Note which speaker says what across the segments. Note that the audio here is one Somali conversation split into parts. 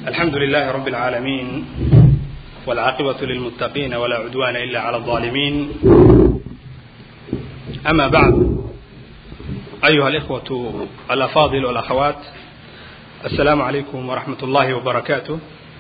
Speaker 1: الحمد لله رب العالمين والعاقبة للمتقين ولا عدوان إلا على الظالمين أما بعد أيها الإخوة الأفاضل والأخوات السلام عليكم ورحمة الله وبركاته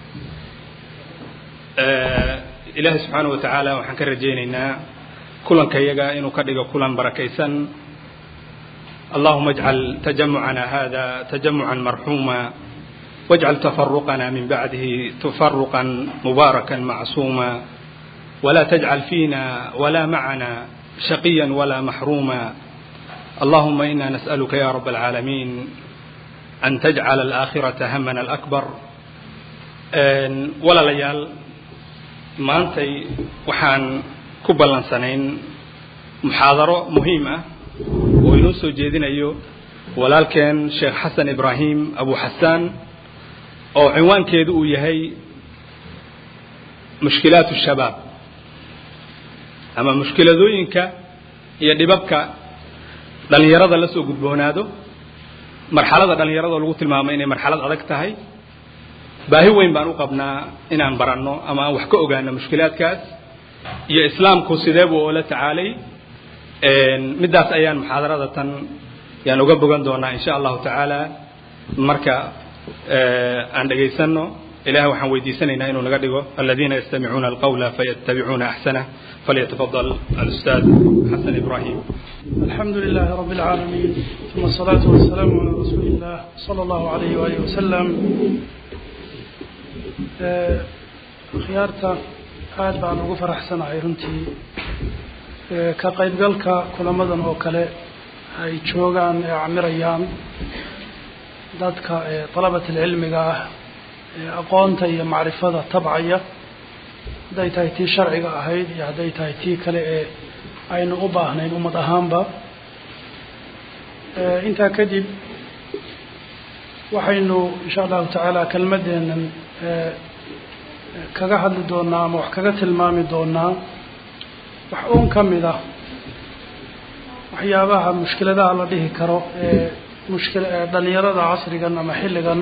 Speaker 1: ilaahay subxaana wa tacaala waxaan ka rajaynaynaa kulanka yaga inuu ka dhigo kulan barakaysan allahuma ajcal tajamucana hada tajamucan marxuuma wajcal tafaruqana min bacdihi tafaruqan mubaarakan macsuuma wala tajcal fiina wala macana shaqiya wala maxruuma allahuma ina nas'aluka ya rab alcaalamiin an tajcala alaakhirata hamana alakbar walaalayaal maantay waxaan ku ballansanayn muxaadaro muhiim ah oo inoo soo jeedinayo walaalkeen sheekh xasan ibraahim abu xasaan oo cinwaankeedu uu yahay mushkilaat shabaab ama mushkiladooyinka iyo dhibabka dhallinyarada la soo gudboonaado marxalada dhallinyarada lagu tilmaamo inay marxalad adag tahay baahi weyn baan u qabnaa inaan baranno ama aan wax ka ogaano mushkilaadkaas iyo islaamku sidee buu oola tacaalay middaas ayaan muxaadarada tan yaan uga bogan doonaa in sha allahu tacaala marka aan dhegaysanno ilahay waxaan weydiisanaynaa inuu naga dhigo aladiina yastamicuuna alqawla fayattabicuuna axsanah falyatafadal alustaad xasan ibrahim
Speaker 2: الحمد لله رب العالمين ثم الصلاة والسلام على رسول الله صلى الله عليه وآله وسلم khiyaarta aad baan ugu faraxsanahay runtii ka qaybgalka kulamadan oo kale ay joogaan ee camirayaan dadka dalabatilcilmiga ah ee aqoonta iyo macrifada tabcaya hadday tahay tii sharciga ahayd iyo hadday tahay tii kale ee aynu u baahnayn ummad ahaanba intaa kadib waxaynu insha allahu tacaala kelmadeenan kaga hadli doonaa ama wax kaga tilmaami doonaa wax uun ka mid ah waxyaabaha mushkiladaha la dhihi karo ee mushkil dhalinyarada casrigan ama xilligan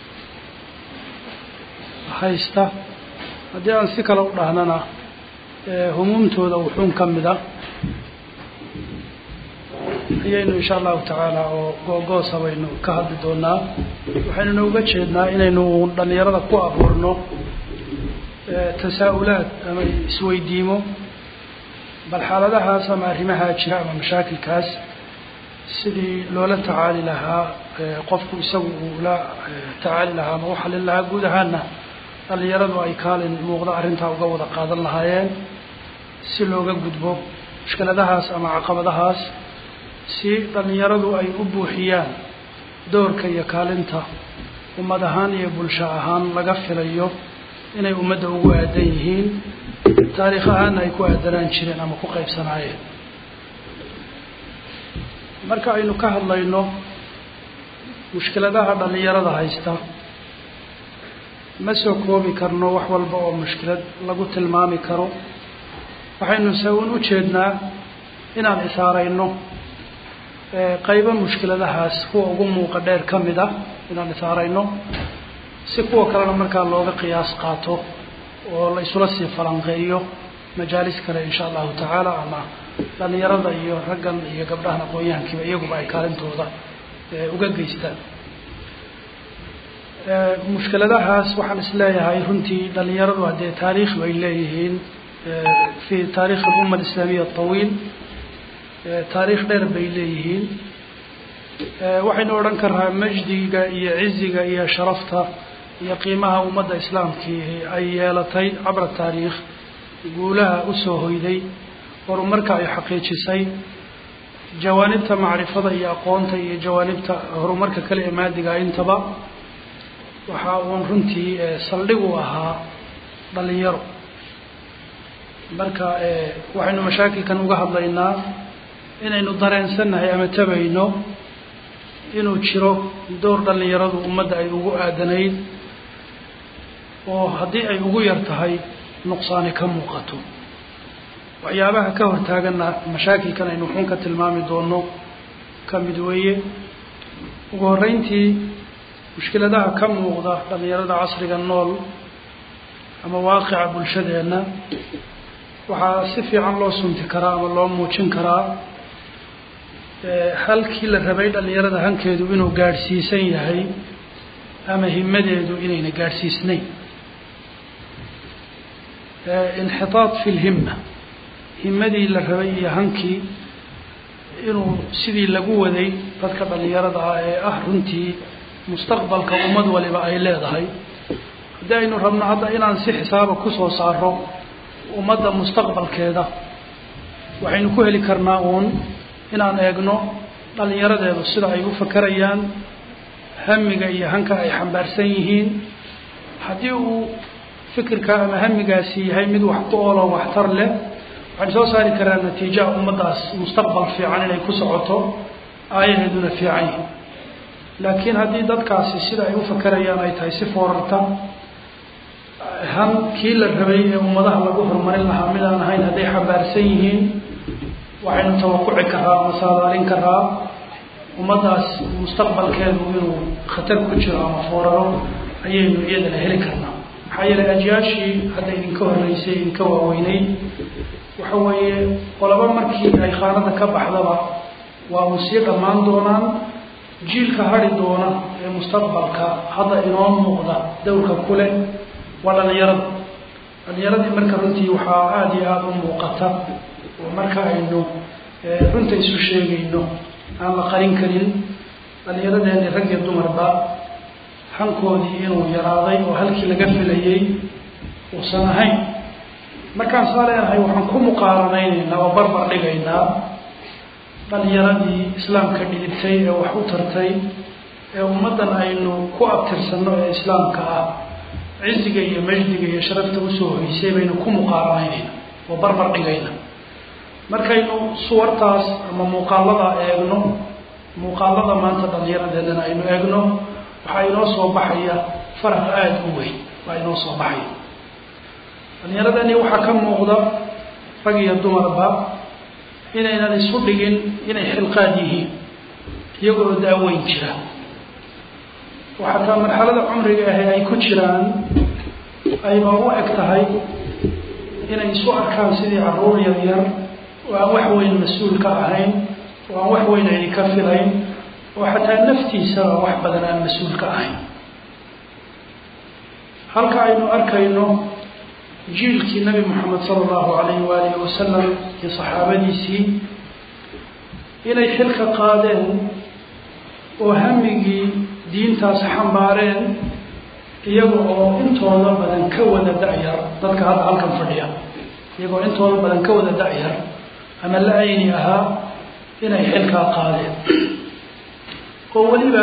Speaker 2: haysta haddii aan si kale u dhahnana humuumtooda wuxuun ka mid ah ayaynu insha allahu tacaala oo googoosa baynu ka hadli doonaa waxaynuna uga jeednaa inaynu dhalinyarada ku abuurno tasaa-ulaad ama isweydiimo bal xaaladahaas ama arrimahaa jira ama mashaakilkaas sidii loola tacaali lahaa qofku isagu uu la tacaali lahaa ama u xalin lahaa guud ahaana dhalinyaradu ay kaalin muuqda arrintaa uga wada qaadan lahaayeen si looga gudbo mushkiladahaas ama caqabadahaas si dhalinyaradu ay u buuxiyaan doorka iyo kaalinta ummad ahaan iyo bulsho ahaan laga filayo inay ummadda ugu aadan yihiin taariikh ahaana ay ku aadanaan jireen ama ku qaybsanaayeen marka aynu ka hadlayno mushkiladaha dhalinyarada haysta ma soo koobi karno wax walba oo mushkilad lagu tilmaami karo waxaynu se un u jeednaa inaan isaarayno qaybo mushkiladahaas kuwa ugu muuqa dheer ka mid ah inaan isaarayno si kuwa kalena markaa looga qiyaas qaato oo la isula sii falanqeeyo majaalis kale insha allahu tacaala ama dhalinyarada iyo raggan iyo gabdhahan aqoon-yahankiiba iyaguba ay kaalintooda uga geystaan mushkiladahaas waxaan isleeyahay runtii dhalinyaradu haddee taariikh bay leeyihiin fi taarikh alumma alislaamiya atawiil taariikh dheer bay leeyihiin waxaynu odhan karnaa majdiga iyo ciziga iyo sharafta iyo qiimaha ummadda islaamkii ay yeelatay cabra taariikh guulaha usoo hoyday horumarka ay xaqiijisay jawaanibta macrifada iyo aqoonta iyo jawaanibta horumarka kale ee maadiga intaba waxa uun runtii saldhig u ahaa dhalinyaro marka waxaynu mashaakilkan uga hadlaynaa inaynu dareensannahay ama tabayno inuu jiro door dhalinyaradu ummadda ay ugu aadanayd oo haddii ay ugu yar tahay nuqsaani ka muuqato waxyaabaha ka hortaaganna mashaakilkan aynu xun ka tilmaami doono ka mid weeye ugu horreyntii mushkiladaha ka muuqda dhalinyarada casriga nool ama waaqica bulshadeenna waxaa si fiican loo sunti karaa ama loo muujin karaa halkii la rabay dhalinyarada hankeedu inuu gaadhsiisan yahay ama himadeedu inayna gaadhsiisnayn inxitaad fi lhimma himadii la rabay iyo hankii inuu sidii lagu waday dadka dhalinyarada ah ee ah runtii mustaqbalka ummad waliba ay leedahay haddii aynu rabno hadda inaan si xisaaba kusoo saaro ummadda mustaqbalkeeda waxaynu ku heli karnaa uun inaan eegno dhalinyaradeedu sida ay u fakerayaan hamiga iyo hanka ay xambaarsan yihiin haddii uu fikirka ama hamigaasi yahay mid wax ku oolo waxtar leh waxaan soo saari karaa natiijaha ummaddaas mustaqbal fiican inay ku socoto aayaheeduna fiican yihin laakiin haddii dadkaasi sida ay u fakerayaan ay tahay si foorarta han kii la rabay ee ummadaha lagu horumarin lahaa mid aan ahayn hadday xambaarsan yihiin waxaynu tawaquci karaa ama saadaalin karaa ummaddaas mustaqbalkeedu inuu khatar ku jiro ama fooraro ayaynu iyadana heli karnaa maxaa yeelay ajyaashii hadda idinka horreysay idinka waaweyneyd waxa weeye qolaba markii ay khaanada ka baxdaba waa uu sii dhammaan doonaan jiilka hari doona ee mustaqbalka hadda inoo muuqda dowrka ku leh waa dhalinyarada dhalinyaradii marka runtii waxaa aada iyo aada u muuqata oo marka aynu runta isu sheegayno aan la qarin karin dhalinyaradeenni rag iyo dumarba hankoodii inuu yaraaday oo halkii laga filayay uusan ahayn markaan saa leenahay waxaan ku muqaaranaynaynaa oo barbar dhigaynaa dhalinyaradii islaamka dhidibtay ee wax u tartay ee ummaddan aynu ku abtirsanno ee islaamka ah ciziga iyo majdiga iyo sharafta usoo hoysay baynu ku muqaaranaynaynaa oo barbar dhigayna markaynu suwartaas ama muuqaalada eegno muuqaalada maanta dhalinyaradeenana aynu eegno waxaa inoo soo baxaya faraq aada u weyn waa inoo soo baxaya dhalinyaradani waxaa ka muuqda rag iyo dumarba inaynan isu dhigin inay xilqaad yihiin iyagoo daaweyn jira oo xataa marxalada cumriga ahe ay ku jiraan ayba u eg tahay inay isu arkaan sidii carruur yar yar oo aan wax weyn mas-uul ka ahayn oo aan wax weyn ayni ka filayn oo xataa naftiisaba wax badan aan mas-uul ka ahayn halka aynu arkayno jiilkii nabi moxamed sala allahu alayhi waalihi wasalam iyo saxaabadiisii inay xilka qaadeen oo hamigii diintaas xambaareen iyaga oo intooda badan ka wada da-yar dadka hadda halkan fadhiya iyagoo intooda badan ka wada da-yar ama la ayni ahaa inay xilkaa qaadeen oo weliba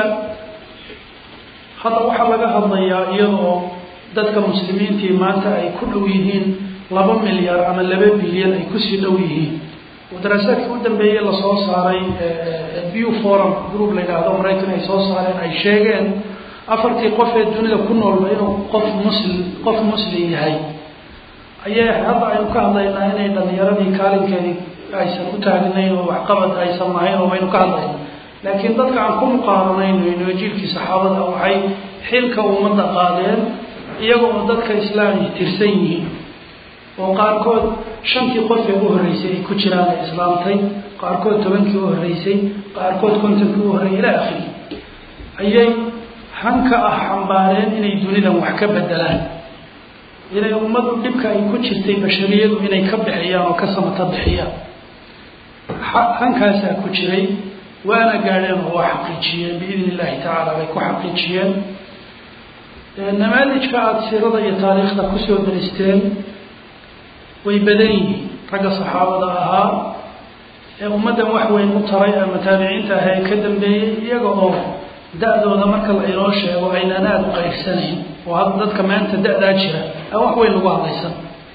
Speaker 2: hadda waxaa laga hadlayaa iyadoo dadka muslimiintii maanta ay ku dhow yihiin laba milyar ama laba bilyan ay kusii dhow yihiin oo daraasaadkii u dambeeyey lasoo saaray bu forum group la yidhaahdo maraykan ay soo saareen ay sheegeen afartii qof ee dunida ku noolba inuu qof muslim qof muslim yahay ayay hadda aynu ka hadlaynaa inay dhalinyaradii kaalinkeedii aysan u taagnayn oo waxqabad aysan lahayn oo baynu ka hadlayna laakiin dadka aan ku muqaaranayno jiilkii saxaabada waxay xilka ummadda qaadeen iyaga oo dadka islaamii tirsan yihiin oo qaarkood shantii qof ee u horreysay ay ku jiraan ay islaamtay qaarkood tobankii u horreysay qaarkood kontonkii u horreeyay ilaa akhiri ayay hanka ah xambaareen inay dunidan wax ka bedelaan inay ummaddu dhibka ay ku jirtay bashariyadu inay ka bixiyaan oo ka samata bixiyaan hankaasaa ku jiray waana gaadheen oo waa xaqiijiyeen biidni illahi tacaala bay ku xaqiijiyeen namaalijka aada siirada iyo taariikhda kusoo daristeen way badan yihiin ragga saxaabada ahaa ee ummaddan wax weyn u taray ama taabiciinta ah ee ka dambeeyey iyaga oo da-dooda marka la inoo sheego aynaan aada u qayrsanayn oo hadda dadka maanta da-daa jira aan wax weyn lagu hadlaysan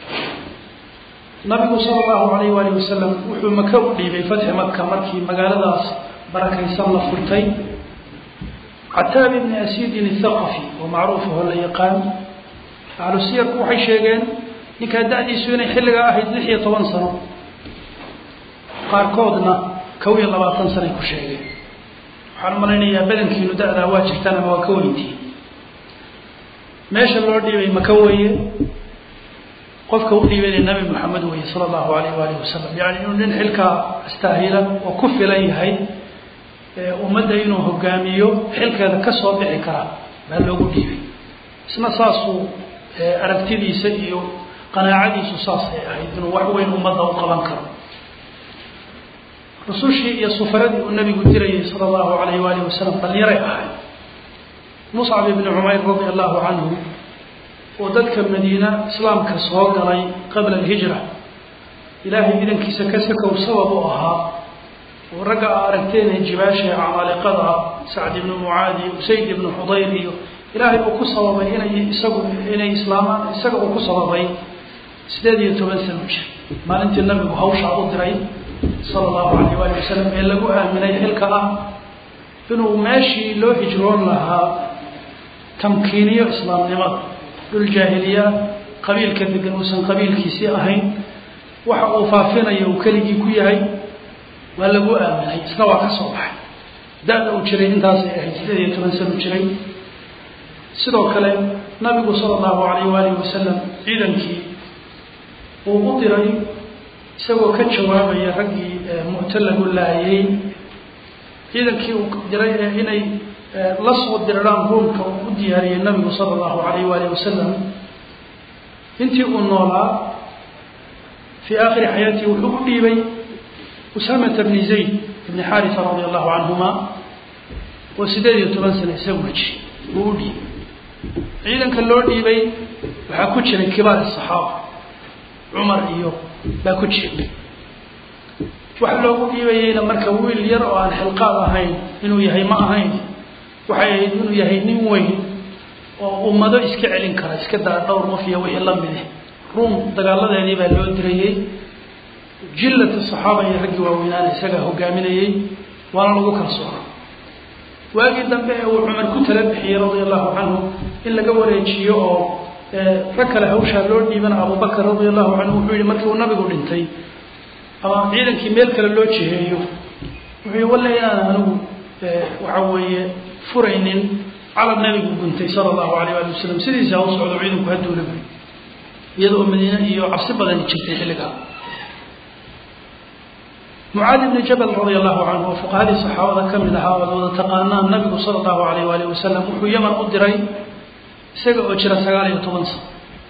Speaker 2: nabigu sala allahu alayh waalihi wasalam wuxuu maka u dhiibay fatxi maka markii magaaladaas barakaysan la furtay cataab ibni asidin athaqafi oo macruuf aho la yaqaan ahlu siyarku waxay sheegeen ninkaa da-diisu inay xilligaa ahayd lix iyo toban sano qaarkoodna kow iyo labaatan sanoay ku sheegeen waxaan umalaynayaa badankiinu da-daa waa jirtaan ama waa ka weyntiin meesha loo dhiibay maka weeye qofka u dhiibayna nabi moxamed weeye sala allahu alayh waalihi wasalam yani inuu nin xilkaa astaahila oo ku filan yahay ummadda inuu hogaamiyo xilkeeda ka soo bixi karaa baa loogu dhiibay isna saasuu aragtidiisa iyo qanaacadiisu saasay ahayd inuu wax weyn ummadda u qaban karo rusushii iyo sufaradii uu nabigu dirayay sala allahu alayh waalihi wasalam dhalinyaray ahayd muscab ibni cumayr radi allahu canhu oo dadka madiina islaamka soo galay qabla alhijra ilaahay idankiisa ka sakow sabab u ahaa oo ragga a aragteen jibaasha camaaliqada sacd ibnu mucaadi usayd ibnu xudayr iyo ilaahay uu ku sababay inay isagu inay islaamaan isaga uu ku sababay sideed iyo toban sano jir maalintii nabigu hawshaa u diray sala allahu alayh waali wasalam ee lagu aaminay xilka ah inuu meeshii loo hijroon lahaa tamkiiniyo islaamnimada dhul jaahiliya qabiilka degan uusan qabiilkiisii ahayn waxa uu faafinayo uu keligii ku yahay waa lagu aaminay isna waa ka soo baxay da-da uu jiray intaasay ahayd sideed iyo toban sano jiray sidoo kale nabigu sala allahu alayh waalihi wasalam ciidankii uu u diray isagoo ka jawaabaya raggii mu'to lagu laayay ciidankii uu diray ee inay la soo diraraan ruumka uu u diyaariyey nabigu sala allahu alayh waalihi wasalam intii uu noolaa fii aakhiri xayaatihi wuxuu u dhiibay usaamata bni zayd ibni xaarisa radia allahu canhuma oo sideed iyo toban sano isaguna jiray uu u dhiibay ciidanka loo dhiibay waxaa ku jiray kibaar asaxaaba cumar iyo baa ku jiray wax loogu dhiibayeyna marka wiil yar oo aan xilqaad ahayn inuu yahay ma ahayn waxay ahayd inuu yahay nin weyn oo ummado iska celin kara iska daa dhowr qof iyo wixii la midi ruum dagaaladeedii baa loo dirayey jillat saxaaba iyo raggii waaweynaana isagaa hogaaminayey waana lagu kalsoona waagii dambe ee uu cumar ku tala bixiyey radia allahu canhu in laga wareejiyo oo rag kale hawshaa loo dhiibana abubakar radia allahu canhu wuxuu yihi markii uu nabigu dhintay ama ciidankii meel kale loo jiheeyo wuxuu yihi walle inaan anigu waxa weeye furaynin calab nabigu guntay sala allahu alayh ali wasalam sidiisa ha u socdo ciidanku haduuna buri iyada oo madiine iyo cabsi badani jirtay xilligaa mucaadi bni jabal radia allahu canhu oo fuqahadii saxaabada ka mid ahaa oad wada taqaanaan nabigu sala allahu alayh waalihi wasalam wuxuu yaman u diray isaga oo jira sagaal iyo toban sano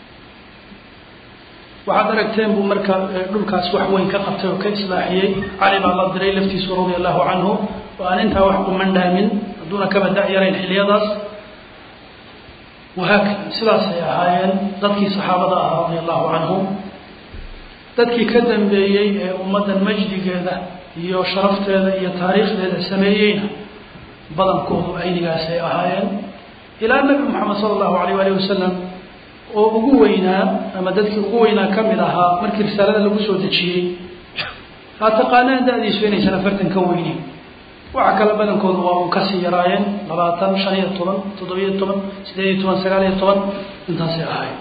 Speaker 2: waxaad aragteen buu marka dhulkaas wax weyn ka qabtay oo ka islaaxiyey cali baa la diray laftiisu radia allahu canhu oo aan intaa wax kumandhaamin hadduuna kaba da-yarayn xiliyadaas wahaakada sidaasay ahaayeen dadkii saxaabada ahaa radia allahu canhu dadkii ka dambeeyey ee ummaddan majdigeeda iyo sharafteeda iyo taariikhdeeda sameeyeyna badankoodu aynigaasay ahaayeen ilaa nabi moxamed sala allahu alayh alih wasalam oo ugu weynaa ama dadkii ugu weynaa ka mid ahaa markii risaalada lagu soo dejiyey haa taqaanaan da-diisu inaysan afartan ka weynin waxa kale badankoodu waa un kasii yaraayeen labaatan shan iyo toban toddobiyo toban sideed iyo toban sagaal iyo toban intaasay ahaayeen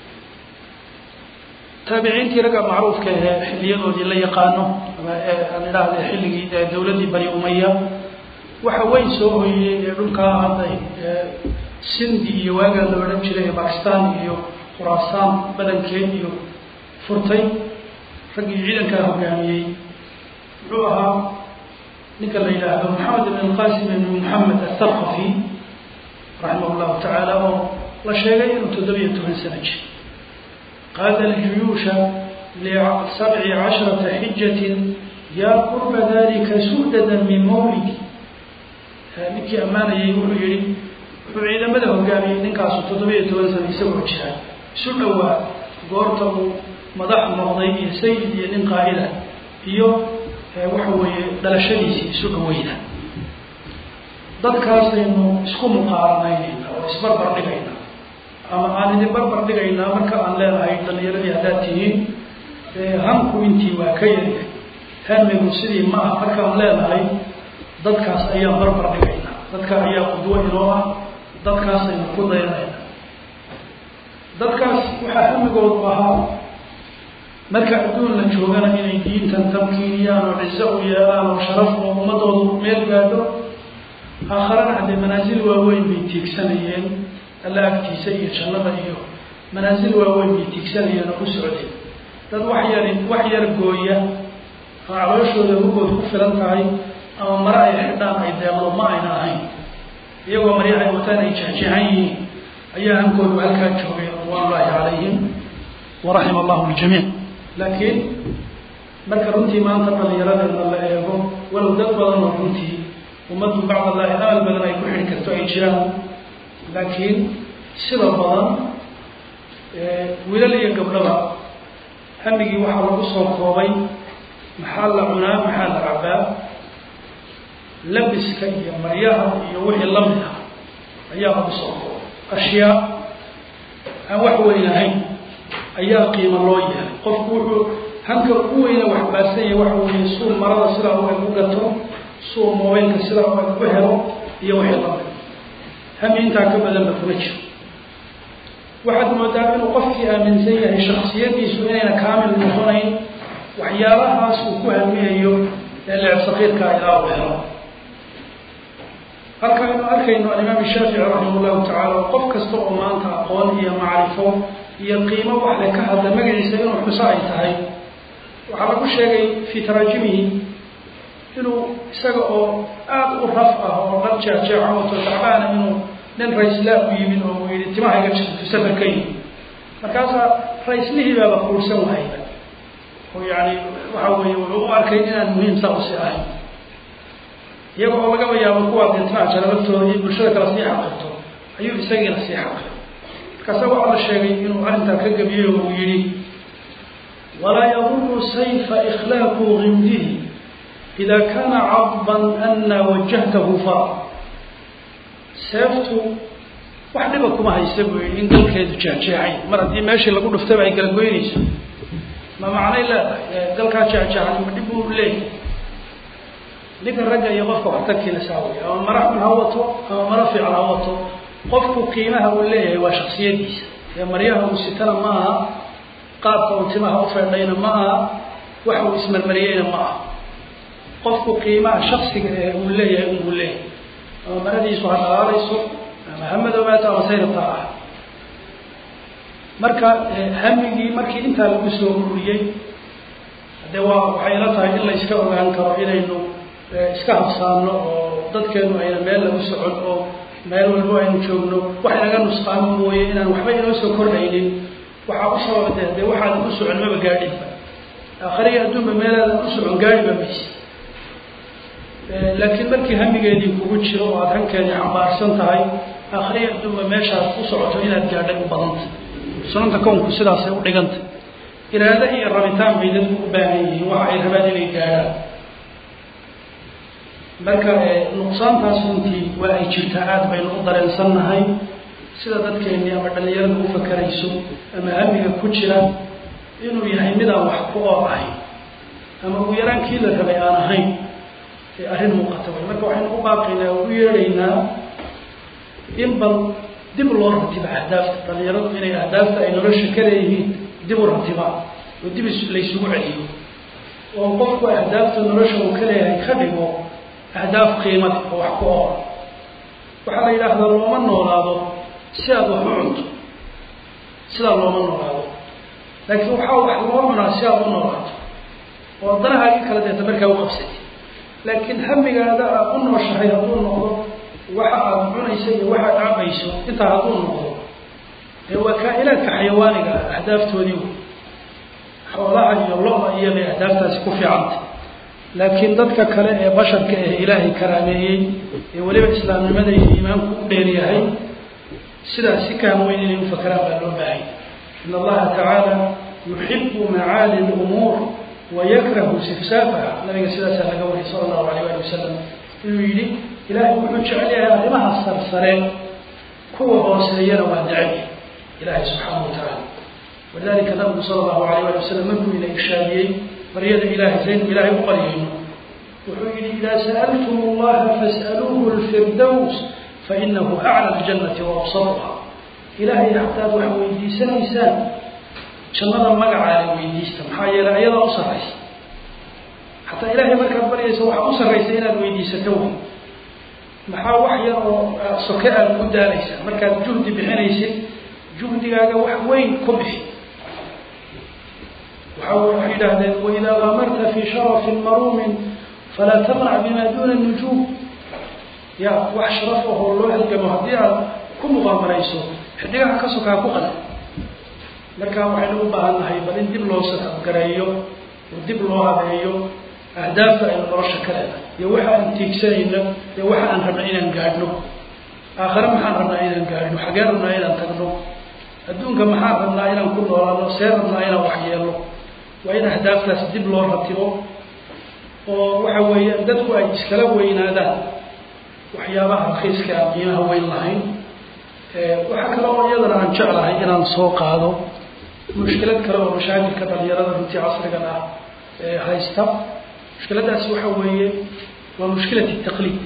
Speaker 2: taabiciintii ragga macruufka ahee xiliyadoodii la yaqaano ama aan idhaahda xilligii dawladdii bani umaya waxa weyn soo hoyey ee dhulkaa hadday sindi iyo waagaa la odhan jiray bakistan iyo khuraasaan badankeed iyo furtay raggii ciidankaa hogaamiyey muxuu ahaa ninka la yidhaahdo maxamed ibn alqasim ibn moxamed atharqafi raximah llahu tacaala oo la sheegay inuu toddobiyo toban sano jir qaada aljuyuusha lisabci casharata xijatin yaa qurba dalika su'dadan min mawlidi ninkii ammaanayay wuxuu yihi wuxuu ciidamada hogaamiyey ninkaasu toddobiyo toban sano isagoo jira isu dhowaa goorta uu madax noqday iyo sayid iyo nin qaa'ida iyo waxa weeye dhalashadiisii isu dhaweyna dadkaasaynu isku muqaaranaynayna oo isbarbar dhigayna ama aan idin barbar dhigaynaa marka aan leenahay dhalinyaradii haddaad tihiin hanku intii waa ka yaryahay hamigu sidii ma ah markaan leenahay dadkaas ayaan barbar dhigaynaa dadka ayaa qudwo inoo ah dadkaasaynu ku dayanayna dadkaas waxaa hamigoodu ahaa marka adduun la joogana inay diintan tamkiiniyaan oo cizo u yeelaan oo sharaf oo ummadoodu meel gaadho aakharana haddee manaasil waaweyn bay tiigsanayeen alla agtiisa iyo jannada iyo manaasil waaweyn bay tiigsanayeen oo ku socdeen dad wax yar wax yar gooya oo calooshooda hugood ku filan tahay ama mare ay xidhaan ay deeqdo ma ayna ahayn iyagoo marya ay wataan ay jexjeexan yihiin ayaa hankoodu halkaa joogay ridwaan ullaahi calayhim waraxima allahu ljamiic laakiin marka runtii maanta dhallinyaradeedna la eego walow dad badan oo runtii ummaddu bacdallaahi amal badan ay ku xidhi karto ay jiraan laakiin sida badan wiilal iyo gabdhaba hamigii waxaa lagu soo koobay maxaa la cunaa maxaa la cabaa labiska iyo maryaha iyo wixii lamid ah ayaa lagu soo koobay ashyaa aan wax weyn ahayn ayaa qiimo loo yahay qofku wuxuu hanka ugu weyna wax baarsan yahay waxa weeye suu marada sidaa u eg u gato suu mobaylka sidaa u eg u helo iyo wixii lamid hami intaa ka badanba kuma jiro waxaad moodaa inuu qofkii aaminsan yahay shaksiyadiisu inayna kaamil noqonayn waxyaalahaas uu ku hamiyayo ee leeb sakiirka ilaa u helo halka aynu arkayno alimaam shaafici raximah llahu tacala qof kasta oo maanta aqoon iyo macrifo iyo qiimo wax le ka hadla magaciisa inuu xuso ay tahay waxaa lagu sheegay fii taraajimihi inuu isaga oo aada u raf ah oo dhar jeexjeexa wato tacbaana inuu nin raislaa u yimid oo uu yihi timaha iga jirto safar ka yimid markaasaa raislihii baaba kuursan wahayba oo yani waxa weeye wuxuu u arkay inaan muhiim saa usi ahayn iyaga oo lagaba yaabo kuwaa dee jalabatooda iyo bulshada kala sii xaqirto ayuu isagiina sii xaqir markaasa waxaa la sheegay inuu arrintaa ka gebiyey oo uu yihi walaa yaduru sayfa ikhlaaqu gimdihi ida kana cadban ana wajahtahu fara seeftu wax dhiba kuma haysa buu yihi in galkeedu jeexjeexay mar haddii meeshii lagu dhuftaba ay kala goynayso ma macnay leedahay galkaa jeexjeexay ma dhib buu leeyahay ninka ragga iyo qofka waxtarkiina saawaya ama mara xun ha wato ama mara fiican ha wato qofku qiimaha uu leeyahay waa shaksiyadiisa ee maryaha uu sitana ma aha qaabka uu timaha ufeedhayna ma aha waxa uu ismarmariyeyna ma aha qofku qiimaha shaksiga ee uu leeyahay unbuu leeyahay ama maradiisu ha dhalaalayso ama ha madoobaato ama sayrabta ah marka hamigii markii intaa lagu soo ururiyey de waa waxay ila tahay in la iska ogaan karo inaynu iska habsaano oo dadkeenu ayna meel lagu socon oo meel walbo aynu joogno wax inaga nusqaamo mooye inaan waxba inoo soo kordhaynin waxaa u sababa de dee waxaadan u socon maba gaadhinba aakhariga adduunba meelaadan u socon gaadhiba mayse laakiin markii hamigeedii kugu jiro oo aada hankeedii xambaarsan tahay aakhariga adduunba meeshaad u socoto inaad gaadhay u badanta sunanta kownku sidaasay u dhiganta iraado iyo rabitaan bay dadku u baahan yihiin waxa ay rabaan inay gaadhaan marka nuqsaantaas runtii waa ay jirtaa aada baynu u dareensannahay sida dadkeennii ama dhallinyarada u fakerayso ama hamiga ku jira inuu yahay midaan wax ku oor ahayn ama ugu yaraan kii la rabay aan ahayn ee arrin muuqata way marka waxaynu u baaqaynaa oo u yeedhaynaa in bal dib loo ratiba ahdaafta dhallinyaradu inay ahdaafta ay nolosha ka leeyihiin dib u ratibaan oo dib laysugu celiyo oo qofku ahdaafta nolosha uu ka leeyahay ka dhigo ahdaaf qiimada oo wax ku oor waxaa la yidhaahdaa looma noolaado si aad wax u cunto sidaa looma noolaado laakiin waxaa wax loo cunaa si aad u noolaato oo danahaagii kala deeta markaa u qabsatay laakiin hamigaada aad u nooshahay hadduu noqdo waxa aad cunayso iyo waxaad cabayso intaa hadduu noqdo ee waa kaa-ilaadka xayawaaniga ah ahdaaftoodii wey xoolaha iyo lo-da iyo bay ahdaaftaasi ku fiicanta laakiin dadka kale ee basharka ah ilaahay karaameeyey ee weliba islaamnimada iyo iimaanku u dheeryahay sidaas si kaan weyn inay u fakeraan baa loo baahanya in allaha tacaala yuxibu macaali lumuur wayakrahu sifsaafaha nabiga sidaasaa laga wariyay sala allahu alayh ali wasalam inuu yidhi ilaahay wuxuu jecel yahay arrimaha sarsareen kuwa hooseeyana waa neceb ilaahay subxaana wa tacaala walidalika nabigu sala allahu alayh ali wasalam markuu ina ishaadiyey baryada ilahay saynu ilaahay u qaryayno wuxuu yihi idaa sa'altum allaha fas'aluuhu lfirdows fainahu acla ljannati waabsaruha ilaahay hataad wax weydiisanaysaan jannada magacaale weydiista maxaa yeelay ayadaa u sarraysa xataa ilaahay markaad baryaysa waxaa u sarraysa inaad weydiisato wey maxaa wax yar oo soke aad ku daalaysaa markaad juhdi bixinaysid juhdigaaga wax weyn ku bixi waxa waxay yidhaahdeen waidaa gamarta fi sharafin maruumin falaa tamnac bima duna nujuum ya wax sharaf ahoo loo halgamo haddii aad ku muqaamarayso xidigaha ka sokaa ku qada marka waxaynu u baahan nahay bal in dib loo sakafgareeyo oo dib loo habeeyo ahdaafta aynu nolosha ka leedahay iyo waxa aan tiigsanayno iyo waxa aan rabna inaan gaadhno aakhare maxaan rabnaa inaan gaadhno xagee rabnaa inaan tagno adduunka maxaan rabnaa inaan ku noolaano see rabnaa inaan waxyeelno waa in ahdaaftaas dib loo ratibo oo waxa weeye dadku ay iskala weynaadaan waxyaabaha rakiiska aan qiimaha weyn lahayn waxaa kale oo iyadana aan jeclahay inaan soo qaado mushkilad kale oo mashaakilka dhalinyarada runtii casrigan ah haysta mushkiladaasi waxa weeye waa mushkilat taqliid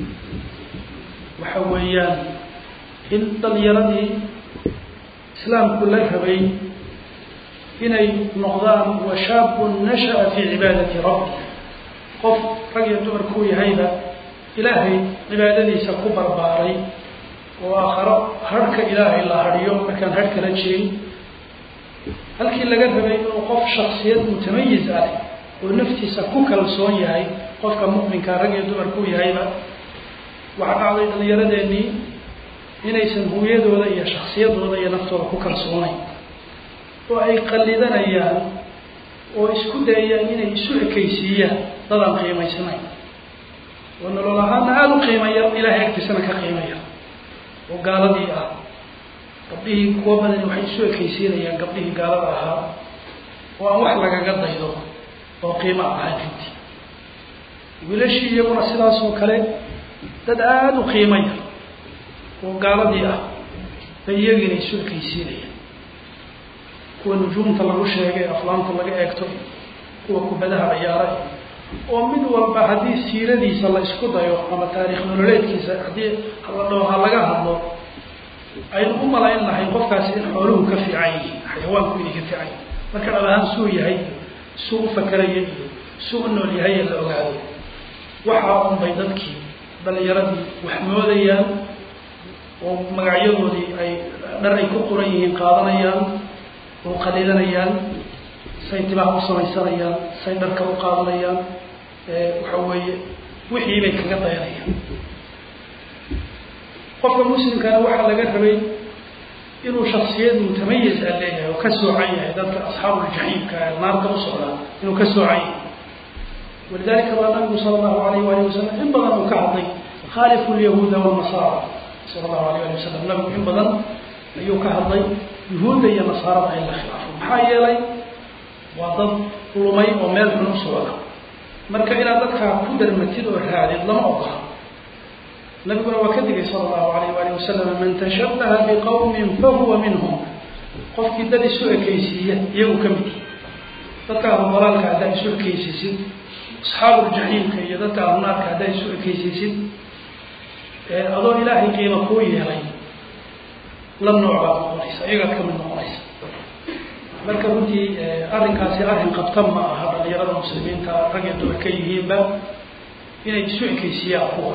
Speaker 2: waxa weeyaan in dhalinyaradii islaamku la rabay inay noqdaan washaabun nasha'a fii cibaadati rabbi qof rag iyo dumar kuu yahayba ilaahay cibaadadiisa ku barbaaray oo aakharo harhka ilaahay la hadhiyo markaan harh kala jirin halkii laga rabay inuu qof shaksiyad mutamayiz ah oo naftiisa ku kalsoon yahay qofka mu'minka rag iyo dumar kuu yahayba waxaa dhacday dhalinyaradeenii inaysan hooyadooda iyo shaksiyadooda iyo naftooda ku kalsoonayn oo ay qallidanayaan oo isku dayayaan inay isu ekaysiiyaan dadaan qiimaysnayn oo nolol ahaana aada u qiimaya ilahay agtiisana ka qiimaya oo gaaladii ah gabdhihii kuwa badani waxay isu ekaysiinayaan gabdhihii gaalada ahaa oo aan wax lagaga daydo oo qiimo ahayn runtii wiilashii iyaguna sidaas oo kale dad aada u qiimaya oo gaaladii ah bay iyagiina isu ekaysiinayaan kuwa nujuumta lagu sheegay aflaamta laga eegto kuwa kubadaha ciyaaray oo mid walba haddii siiradiisa la isku dayo ama taarikh nololeedkiisa haddii la dhao ha laga hadlo aynu u malayn lahay qofkaasi in xooluhu ka fiican yihiin xayawaanku inay ka fiican yihin marka dhab ahaan suu yahay suu u fakeraya iyo suu u nool yahay ee la ogaado waxaa unbay dadkii dhalinyaradii wax moodayaan oo magacyadoodii ay dhar ay ku qoran yihiin qaadanayaan oo qaliilanayaan say tibaha u samaysanayaan say dharka u qaadanayaan waxa weeye wixii bay kaga dayanayaan qofka muslimkana waxaa laga rabay inuu shaksiyad mutamayiz a leeyahay oo ka soocan yahay dadka asxaabuuljaxiimka ee naarta u socdaa inuu ka soocan yahay walidalika baa nabigu sala allahu alayh waali wasalam in badan uu ka hadlay khaalifu lyahuuda walnasaara sala allahu alayh ali wasalam nabigu in badan ayuu ka hadlay yuhuudda iyo nasaarada in la khilaafo maxaa yeelay waa dad lumay oo meel xun u socda marka inaad dadkaa ku darmatid oo raadid lama ogola nabiguna waa ka digay sala allahu alayh waali wasalam man tashabaha biqawmin fahuwa minhum qofkii dad isu ekaysiiya iyagu ka mid dadka ahlubalaalka haddaa isu ekaysiisid asxaabuuljaxiimka iyo dadka ahlunaarka haddaa isu ekaysiisid adoo ilaahay qiima kuu yeelay la nooc baad noqonaysa iyagaad ka mid noqonaysa marka runtii arrinkaasi arrin qabta ma aha dhalinyarada muslimiinta rag iyo dumar ka yihiinba inay isu ekaysiiyaan kuwa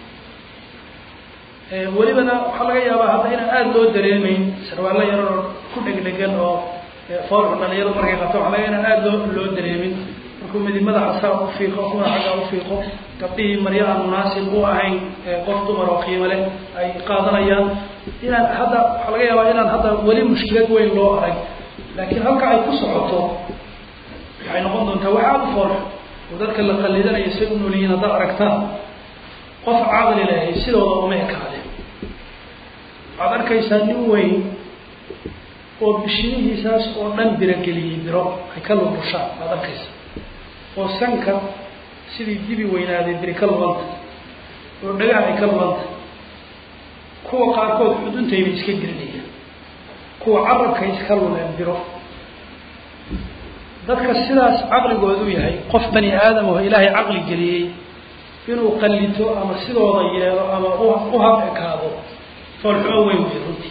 Speaker 2: welibana waxaa laga yaabaa hadda inaan aada loo dareemeyn sarwaallo yaroo ku dhegdhegan oo foolxu dhalinyaradu markay qabto waxa laga inaan aada loo loo dareemin markuu midi madaxa saa u fiiqo kuna xaggaa u fiiqo gabdhihii maryo aan munaasib u ahayn qof dumar oo qiimo leh ay qaadanayaan inaan hadda waxaa laga yaabaa inaan hadda weli mushkilad weyn loo arag laakiin halka ay ku socoto waxay noqon doontaa wax aada u foolxu oo dadka la qallidanayo say u noolyihiin haddaad aragtaan qof caqli lehay sidooda uma ekaade waxaad arkaysaa nin weyn oo bishinihiisaas oo dhan birogeliyey biro ay ka lubushaan waad arkaysaa oo sanka sidii dibi weynaaday biri ka lubanta oo dhagaha ay ka lubanta kuwa qaarkood xuduntayba iska gelinayaan kuwa carabkay iska lubeen biro dadka sidaas caqligoodu yahay qof bani aadam oo ilaahay caqli geliyey inuu qallito ama sidooda yeelo ama u hab ekaado foolxumo weyn wey runtii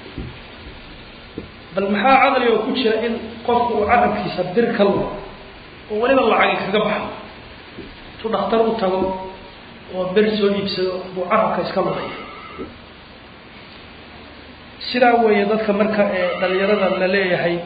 Speaker 2: bal maxaa caqli oo ku jira in qofku uu carabkiisa bir ka lumo oo weliba lacagi kaga baxo intuu dhakhtar u tago oo ber soo iibsado buu carabka iska maraya sidaa weeye dadka marka ee dhalinyarada la leeyahay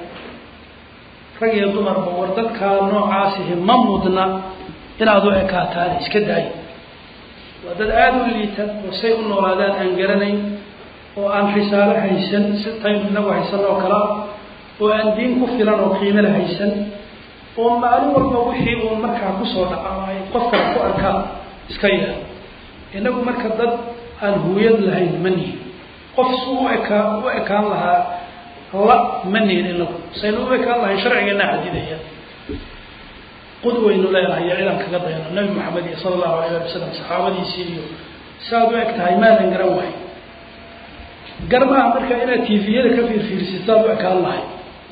Speaker 2: rag iyo dumarba war dadkaa noocaasihi ma mudna inaad u ekaataan iska daayo waa dad aada u liita oo say u noolaadaan aan garanayn oo aan risaalo haysan si taynu inagu haysan oo kalea oo aan diin ku filan oo qiimala haysan oo maalin walba wixii uu markaa kusoo dhaca ay qofkala ku arkaan iska yahay inagu marka dad aan huuyad lahayn ma nihin qof su u ekaa u ekaan lahaa la ma nihin inagu saynu u ekaan lahayn sharcigeena xadidaya qudwaynu leenahay iyo cidaan kaga dayno nabi maxamed iyo sala allahu alayh ali wasalam saxaabadiisii iyo saaad u eg tahay maadan garan wahay garmaha marka inaad tviyada ka fiirfiirsitaad u ekaan lahay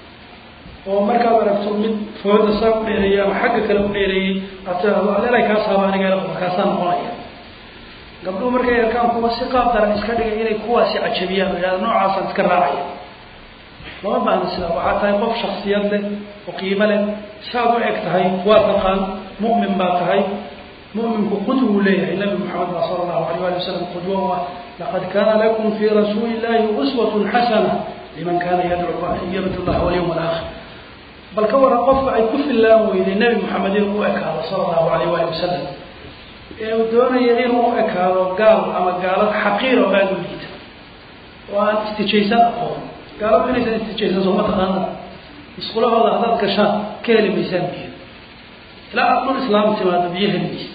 Speaker 2: oo markaad aragto mid fooda saa u dheereeyay ama xagga kale u dheereeyey aad tidahdo adeelay kaa saaba aniga markaasaa noqonaya gabdhuhu markay arkaan kuwa si qaab daran iska dhigay inay kuwaasi cajabiyaan o yahada noocaasaan iska raacaya lama baahna sidaa waxaa tahay qof shaksiyad leh oo qiimo leh saad u eg tahay waa taqaan mu'min baa tahay mu'minku qudwuu leeyahay nabi maxamed baa sala allahu alayh ali wasalam qudwo u ah laqad kaana lakum fii rasuuli illahi uswatun xasana liman kana yadcu yarju llah walyawm alaakhir bal ka waran qofka ay ku fillaan weyday nebi maxamed inuu u ekaado sala allahu alayh ali wasalam ee uu doonaya inuu u ekaado gaal ama gaalad xaqiir oo aada u liita oo aan istijaysan aqoon gaaladu inaysan istijaysan sooma taqaana musqulahooda haddaad gashaan ka heli maysaan biyo ilaa aad dhul islaam timaado biyo heli maysa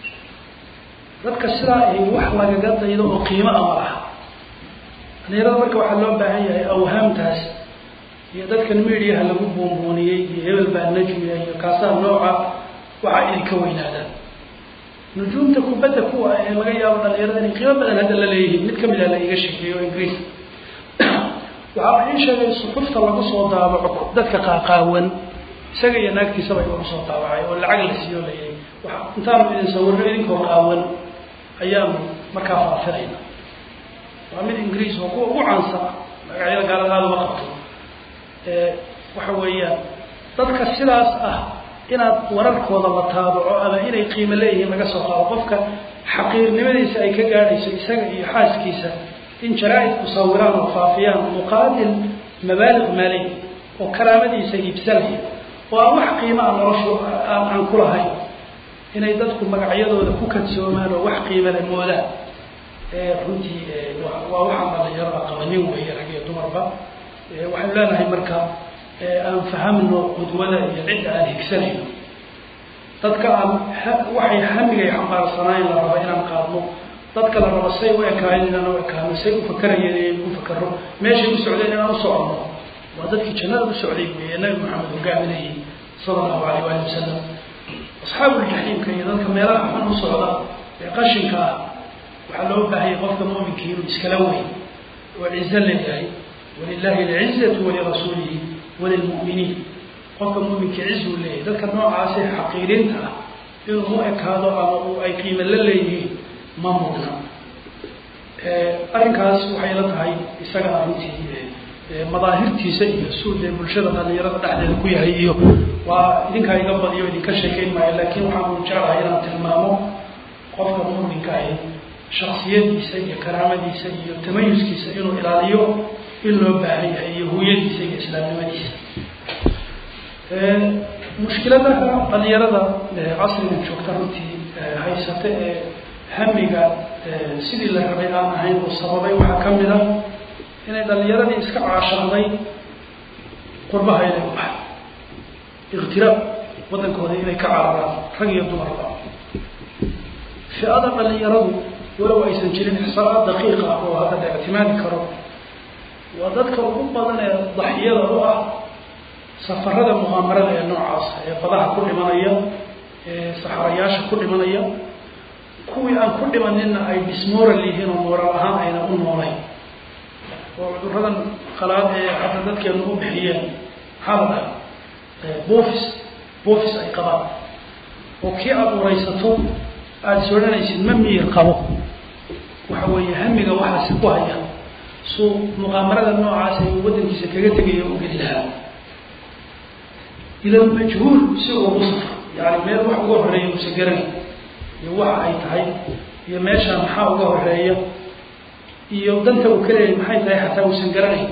Speaker 2: dadka sidaa ahi wax lagaga daydo oo qiimo ama laha dhalinyarada marka waxaa loo baahan yahay awhaamtaas iyo dadkan mediaha lagu buunbuuniyey iyo hebel baa najmiya iyo kaasaa nooca waxaa idinka weynaadaan nujuumta kubadda kuwa ee laga yaabo dhalinyarada inay qiimo badan hadda la leeyihiin mid kamid a la iga sheekeeyo ingiriis waxaa la ii sheegay suxufta lagu soo daabaco dadka qaaqaawan isaga iyo naagtiisaba lagu soo daabacay oo lacag la siiyo layay wa intaanu idin sawirno idinkoo qaawan ayaanu markaa faafinayna waa mid ingiriis oo kuwa ugu caansan magacyada gaalada aada uma qabto waxa weeyaan dadka sidaas ah inaad wararkooda la taabaco ama inay qiimo leeyihiin laga soo qaado qofka xaqiirnimadiisa ay ka gaadhayso isaga iyo xaaskiisa in jaraa-idku sawiraan oo faafiyaan muqaabil mabaaliq maaliy oo karaamadiisa iibsanaya oo aan wax qiimaa noloshu aan ku lahayn inay dadku magacyadooda ku kadsoomaan oo wax qiimale moodaan runtii waa waxaan dhalinyarada qabanin weeye rag iyo dumarba waxaynu leenahay marka aan fahamno qudwada iyo cidda aan higsanayno dadka aan waxay hamigay xambaarsanayn la raba inaan qaadno dadka la rabo say u ekaayeen inaan u ekaano say u fakarayeen inaan u fakaro meeshay u socdeen inaan u soconno waa dadkii jannada u socday weeye nabi maxamed hogaaminayay sala allahu alayh waali wasalam asxaabuuljaxiimka iyo dadka meelaha xun u socda ee qashinka ah waxaa loo baahayay qofka mu'minkii inuu iskala weyn oo cizo leeyahay walilahi alcizatu walirasuulihi walilmu'miniin qofka mu'minkii cizuu leeyahay dadka noocaasee xaqiirinta ah inuu u ekaado ama uu ay qiimo la leeyihiin ma mudna arrinkaas waxay la tahay isaga arrintii madaahirtiisa iyo suude bulshada dhalinyarada dhexdeeda ku yahay iyo waa idinkaa iga badiyo idinka sheekayn maayo laakiin waxaanu jeclahay inaan tilmaamo qofka mu'minka ahi shaksiyadiisa iyo karaamadiisa iyo tamayuskiisa inuu ilaaliyo in loo baahan yahay iyo huyadiisa iyo islaamnimadiisa mushkiladaha dhalinyarada casrigan joogta runtii haysata ee hamiga sidii la rabay aan ahayn oo sababay waxaa ka mid a inay dhalinyaradii iska caashaqday qurbaha inay u baxay ikhtiraab waddankooda inay ka cararaan rag iyo dumarba fi-ada dhalinyaradu walow aysan jirin ixsaanaad daqiiqa ah oo hadda la ictimaadi karo waa dadka ugu badan ee daxiyada u ah safarada muqaamarada ee noocaas ee badaha ku dhimanaya ee saxarayaasha ku dhimanaya kuwii aan ku dhimaninna ay dismoral yihiin oo mooral ahaan ayna u noolayn oo cuduradan qalaad ee hadda dadkeenu u bixiyeen maxaa la dhaha bofis bofis ay qabaan oo kii aada uraysato aada soodhanaysid ma miyir qabo waxa weeye hamiga waxaasi ku haya suu muqaamarada noocaas ay waddankiisa kaga tegaya u geli lahaa ila majhuul si ugu safro yani meel wax uga horeeya usa garanay iyo waxa ay tahay iyo meeshaan maxaa uga horeeya iyo danta uu ka leeyahay maxay tahay xataa uusan garanayn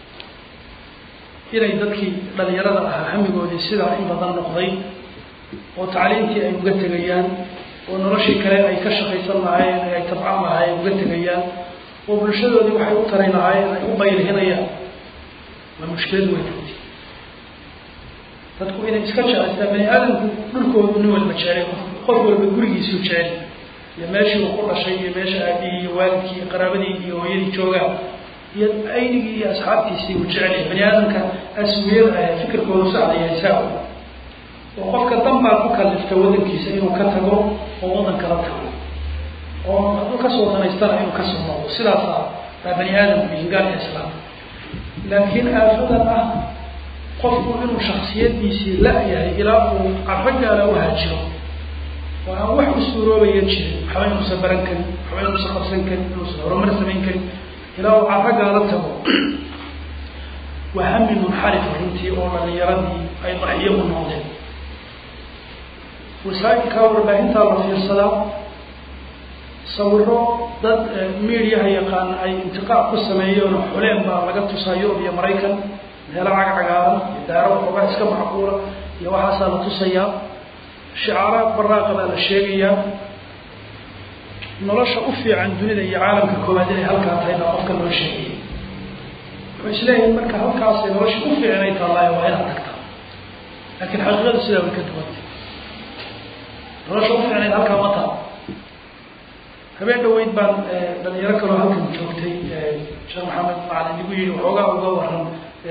Speaker 2: inay dadkii dhalinyarada ahaa hamigoodii sidaa in badan noqday oo tacliintii ay uga tegayaan oo noloshii kale ay ka shaqaysan lahaayeen ee ay tabcan lahaayeen uga tegayaan oo bulshadoodii waxay u taray lahaayeen ay u baylhinayaan waa mushkilad weyn runtii dadku inay iska jecestaan bani aadamku dhulkoodu nin walba jecel qof walba gurigiisuu jecel iyo meeshii uu ku dhashay iyo meesha aabihii iyo waalidkii iyo qaraabadii iyo hooyadii joogaan iyo aynigii iyo asxaabtiisii uu jecel yahay bani aadamka aswiyada ah fikirkoodu sacdayahay saa oo qofka dan baa ku kalifta wadankiisa inuu ka tago oo wadan kala tago oo hadduu kasoo danaystana inuu kasoo noqdo sidaasa baa bani aadamku yihin gaal iyo islaam laakiin aafadan ah qofku inuu shaksiyadiisii la-yahay ilaa uu carro gaala u hajiro oo aan wax u suuroobaya jirin waxba inuusan baran karin waxba inuusan qabsan karin inuusan horumar samayn karin ilaa uu carro gaala tago waa hami munxarifa runtii oo dhalinyaradii ay daxiyo u noqdeen wasaailkaa warbaahintaa la fiirsadaa sawiro dad mediaha yaqaan ay intiqaac ku sameeyeen oo xuleen baa laga tusaa yurub iyo maraykan meelo cag cagaaran iyo daaro xoogaa iska macquula iyo waxaasaa la tusayaa shicaaraad baraaqa baa la sheegayaa nolosha u fiican dunida iyo caalamka koowaad inay halkaa tahay baa qofka loo sheegaya wuxuu isleeyahay marka halkaasay nolosha u fiican ay taallaayo waa inaad tagtaa laakiin xaqiiqadu sidaa way ka duwantay nolosha u fiicnayd halkaa ma taal habeen dhaweyd baan dhalinyaro kaloo halkan joogtay sheekh maxamed macalin igu yihi waxoogaa uga waran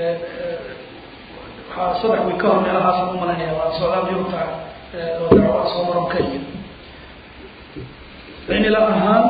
Speaker 2: waxaa saddex way ka hor meelahaasaan umalaynaya waa socdaal yurubta oo dacwaa soo maron kenya cimilo ahaan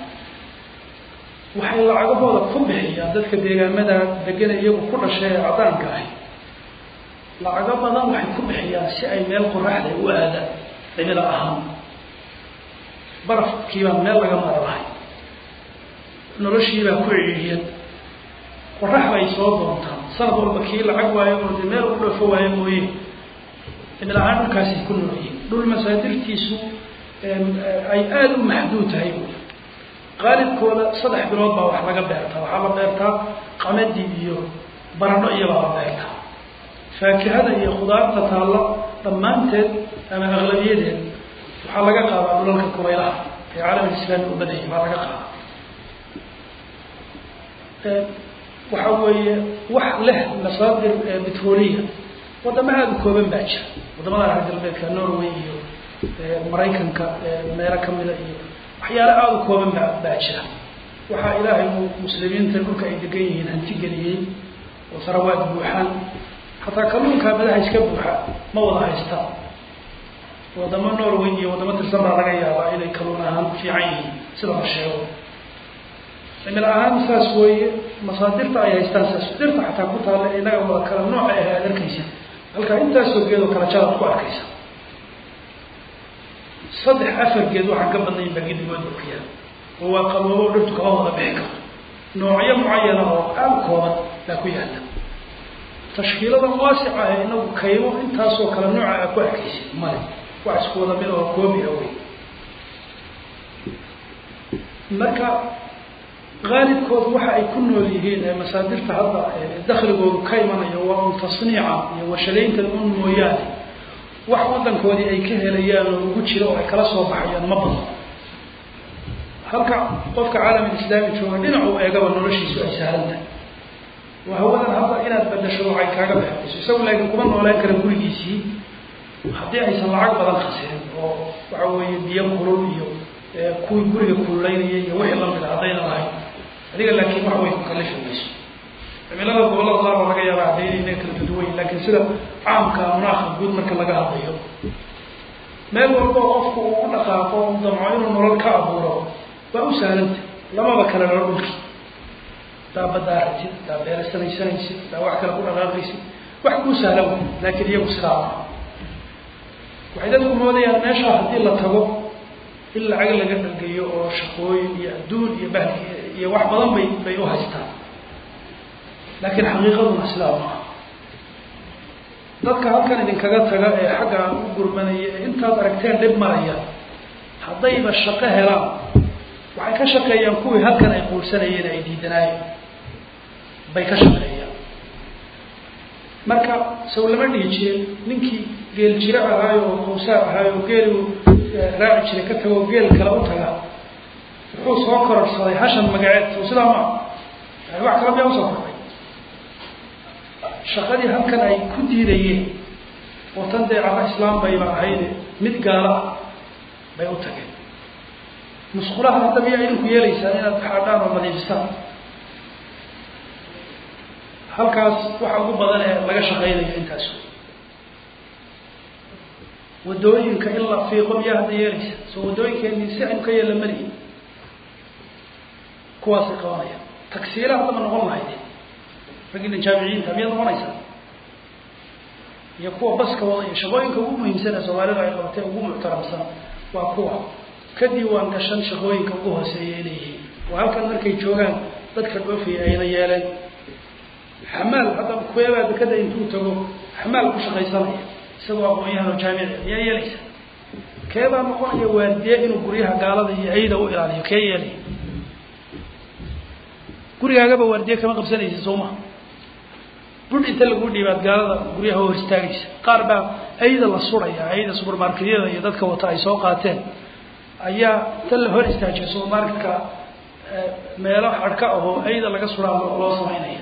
Speaker 2: waxay lacagahooda ku bixiyaan dadka deegaamada degana iyagu ku dhashay ee cadaanka ahi lacago badan waxay ku bixiyaan si ay meel qoraxda u aadaan cimilo ahaan barafkiibaa meel laga mara lahay noloshiibaa ku ciriiriyad qorax bay soo doontaan sanad walba kii lacag waayo oo de meel u dhoofo waayo mooye cimil ahaan dhulkaasay ku noolyihin dhul masaadirtiisu ay aada u maxduud tahay qaalibkooda saddex bilood baa wax laga beertaa waxaa la beertaa qamadi iyo baradho iyobaa la beertaa faakihada iyo khudaarta taalla dhammaanteed ama aqlabiyadeed waxaa laga qaadaa dhulalka kubaylaha ee caalam islaami u badayay baa laga qaadaa waxa weeye wax leh masaadir betroliya wadamo aada u kooban baa jira wadamada reer galbeedka norway iyo maraykanka meelo kamida iyo waxyaale aada u kooban baa baa jira waxaa ilaahay uu muslimiinta dhulka ay degan yihiin hanti geliyey oo sarawaad buuxaan xataa kalluunkaa madaxa iska buuxa ma wada haystaan wadamo norway iyo wadamo tirsan baa laga yaabaa inay kalluun ahaan fiican yihiin sida la sheego cimil ahaan saas weeye masaadirta ay haystaan saas dirta xataa ku taalla inaga wada kala nooca ah aad arkaysa halkaa intaasoo geedoo kala jadaad ku arkaysa saddex afar geed waxaan ka badnayn baa gedigooda ku yaala oo waa qaboobo o dhirtu kama wada bixi karto noocyo mucayana oo aada kooban baa ku yaala tashkiilada waasica ah inagu kaymo intaasoo kale nooca a ku arkaysa male wax isku wada mid oo koobiha wey marka qaalibkoodu waxa ay ku nool yihiin ee masaadirta hadda dakligoodu ka imanayo waa un tasniica iyo washalaynta un mooyaane wax wadankoodii ay ka helayaan oo ugu jiro oo ay kala soo baxayaan ma badan halka qofka caalamiislaami jooga dhinacu eegaba noloshiisu ay sahlan tahay waa hawadan hadda inaad badasho waxay kaaga baxayso isagu laakiin kuma noolaan kara gurigiisii haddii aysan lacag badan khasirin oo waxa weeye biyo kulul iyo kuwii guriga kululaynaya iyo wixii lamida haddayna lahayn adiga laakiin wax way ku kalifi mayso cimilada gobollada qaar baa laga yaaba hadday inay kala duduwayn laakiin sida caamka munaaqa guud marka laga hadlayo meel walba oo qofku uu u dhaqaaqo u damco inuu nolol ka abuuro waa u sahlanta lamaba kale loo dhulki daa baddaa ratid daa beerasanaysanaysid daa wax kale ku dhaqaaqaysid wax kuu sahlan wey laakiin iyagu sidaa maa waxay dadku moodayaan meeshaa haddii la tago in lacag laga dhalgeeyo oo shaqooyin iyo adduun iyo bahli iyo wax badan bay bay u haystaan laakiin xaqiiqaduna sidaa maaha dadka halkan idinkaga taga ee xagga u gurmanaya ee intaad aragteen dhib maraya haddayba shaqo helaan waxay ka shaqeeyaan kuwii halkan ay quursanayeen ay diidanaayeen bay ka shaqeeyaan marka saw lama dhihi jirin ninkii geel jiro ahaayo oo qawsaar ahaayo oo geeligu raaci jiray ka tago geel kale u taga wuxuu soo kororsaday hashan magaceed so sidaa maa yani wax kala miyaa usoo korday shaqadii halkan ay ku diidayeen oo tan dee cala islaam bayba ahayde mid gaala ah bay u tageen musqulaha hadda miyaa idinku yeelaysaan inaad xaadhaan oo nadiifistaan halkaas waxa ugu badan ee laga shaqaynayo intaas wadooyinka in la fiiqo miyaa hadda yeelaysa soo wadooyinkeeni si aynu ka yeella malihi kuwaasay qabanayaan tagsiilaha haddaba noqon lahayd raggiina jaamiciyiinta miyaad noqonaysaa iyo kuwa baska wada iyo shaqooyinka ugu muhiimsan ee soomaalidu ay qabatay ugu muctaramsan waa kuwa ka diiwaan gashan shaqooyinka ugu hooseeya inay yihiin oo halkan markay joogaan dadka dhoofaya ayna yeeleen xamaal hadda kuweebaa dekada intuu tago xamaal ku shaqaysanaya isagoo aqoon-yahan oo jaamici ayaa yeelaysa keebaa noqonaya waardiye inuu guryaha gaalada iyo ayda u ilaaliyo kee yeelaya gurigaagaba waardiye kama qabsanaysa soo maha bud inta lagu dhiibaad gaalada guryaha hor istaagaysa qaar baa ayda la suraya ayda subermarketyada iyo dadka wata ay soo qaateen ayaa ta la hor istaajiya subermarketka meelo xadhka ahoo ayda laga suraa loo samaynaya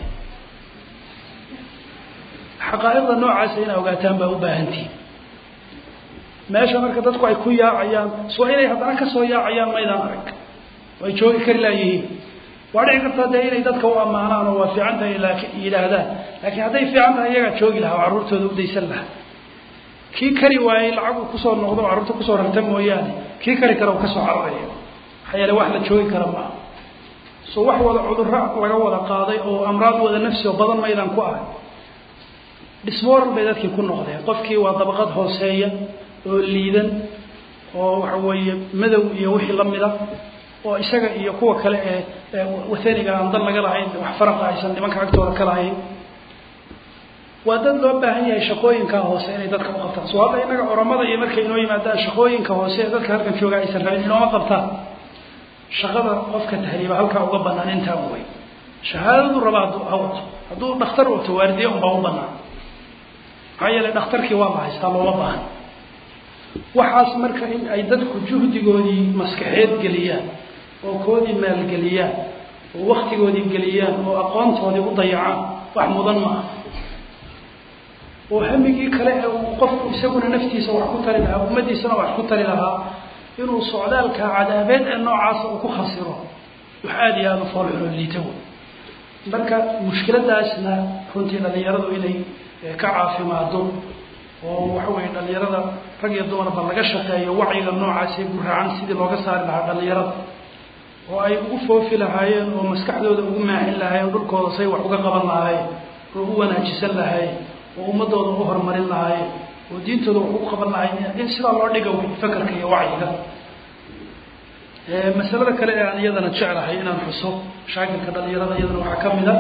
Speaker 2: xaqaa'iqda noocaasa inaa ogaataan baa u baahantihin meesha marka dadku ay ku yaacayaan soo inay haddana kasoo yaacayaan maydaan arag ay joogi kari laayihiin waa dhici kartaa dee inay dadka u ammaanaan oo waa fiican tahay yidhaahdaan laakiin hadday fiican tahay iyagaa joogi lahaa oo carruurtooda udaysan lahaa kii kari waayey lacagu kusoo noqdo o carruurta kusoo rarta mooyaane kii kari kara u kasoo cararaya maxaa yeele wax la joogi kara maaha so wax wada cudurro laga wada qaaday oo amraad wada nafsi oo badan maydaan ku arag dhismoral bay dadkii ku noqdeen qofkii waa dabaqad hooseeya oo liidan oo waxa weeye madow iyo wixii lamida oo isaga iyo kuwa kale ee wathaniga aan dan laga lahayn wax faraqa aysan nimanka agtooda ka lahayn waa dad loo baahan yahay shaqooyinkaa hoose inay dadka u qabtaan soo hadda innaga oramada iyo markay inoo yimaadaan shaqooyinka hoose ee dadka halkan jooga aysan rabin inooma qabtaan shaqada qofka tahriiba halkaa uga banaan intaa way shahaadadu raba hadduu ha wato hadduu dhakhtar wato waardiye unbaa u banaan maxaa yeele dhakhtarkii waa la haystaa looma baahan waxaas marka in ay dadku juhdigoodii maskaxeed geliyaan oo koodii maalgeliyaan oo waktigoodii geliyaan oo aqoontoodii u dayacaan wax mudan ma ah oo hamigii kale ee uu qofku isaguna naftiisa wax ku tari lahaa ummaddiisana wax ku tari lahaa inuu socdaalka cadaabeed ee noocaasa uu ku khasiro wax aada iyo aada u foolxulo liita wey marka mushkiladaasna runtii dhalinyaradu inay ka caafimaado oo waxa weeye dhalinyarada rag iyo dumarba laga shaqeeyo wacyiga noocaas ee guraacan sidii looga saari lahaa dhalinyarada oo ay ugu foofi lahaayeen oo maskaxdooda ugu maaxin lahaayeen dhulkooda say wax uga qaban lahaayeen oo u wanaajisan lahaayeen oo ummadooda u horumarin lahaayeen oo diintooda wax ugu qaban lahaayeen in sidaa loo dhiga wey fakarka iyo wacyiga masalada kale ee aan iyadana jeclahay inaan xuso mashaakilka dhalinyarada iyadana waxaa ka mid a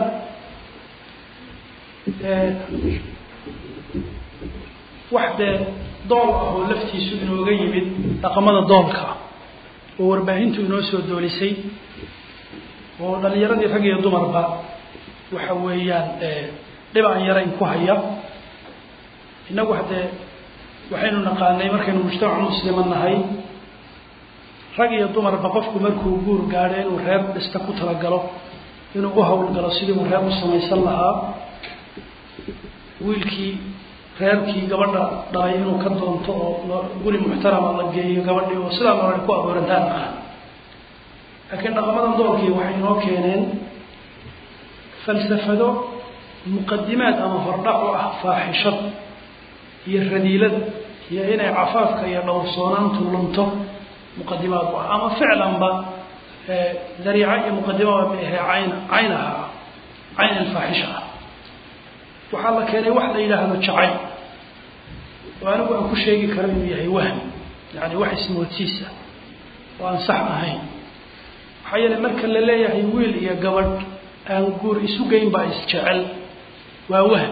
Speaker 2: wax dee dool ah oo laftiisu inooga yimid dhaqamada doolka ah oo warbaahintu inoo soo doolisay oo dhalinyaradii rag iyo dumarba waxa weeyaan dhib aan yarayn ku haya innagu haddee waxaynu naqaanay markaynu mujtamac muslima nahay rag iyo dumarba qofku markuu guur gaadho inuu reer dhista ku talagalo inuu u hawlgalo sidii uu reer u samaysan lahaa wiilkii reerkii gabadha dhalay inuu ka doonto oo guri muxtarama la geeyo gabadhii oo sidaa nolol ku aboorantaan ah laakiin dhaqamadan doolkii waxay inoo keeneen falsafado muqadimaad ama hordhac u ah faaxishad iyo radiilada iyo inay cafaafka iyo dhowrsoonaantu lunto muqadimaad u ah ama ficlanba dariica iyo muqadimaba ma ahe cayn caynaha ah cayn alfaaxisha ah waxaa la keenay wax la yidhaahdo jacayl oo anigu aan ku sheegi karo inuu yahay wahm yani wax ismoodsiisa oo aan sax ahayn maxaa yeele marka la leeyahay wiil iyo gabadh aan guur isu geyn baa isjecel waa wahm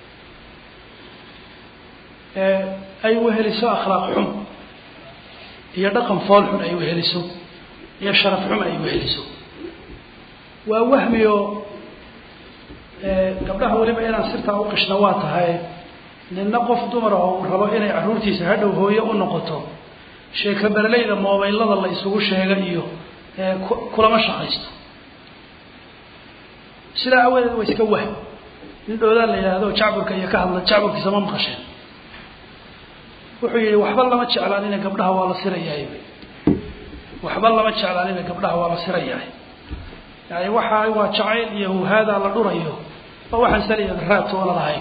Speaker 2: ay weheliso akhlaaq xum iyo dhaqan fool xun ay weheliso iyo sharaf xum ay weheliso waa wahmi oo gabdhaha weliba inaan sirtaa uqishna waa tahay nina qof dumara oo uu rabo inay carruurtiisa hadhow hooye u noqoto sheeka berleyda moobaylada la isugu sheega iyo kulama shaqaysto sidaa awadeed waa iska wahm nin dhoodaan la yidhaahdo jacburka iyo ka hadla jacburkiisa ma maqasheen wuxuu yihi waxba lama jeclaanina gabdhaha waa la sirayahay waxba lama jeclaanina gabdhaha waa la sirayahay yani waxa waa jacayl iyo huhaadaa la dhurayo oo waxaan saliya raad toona lahayn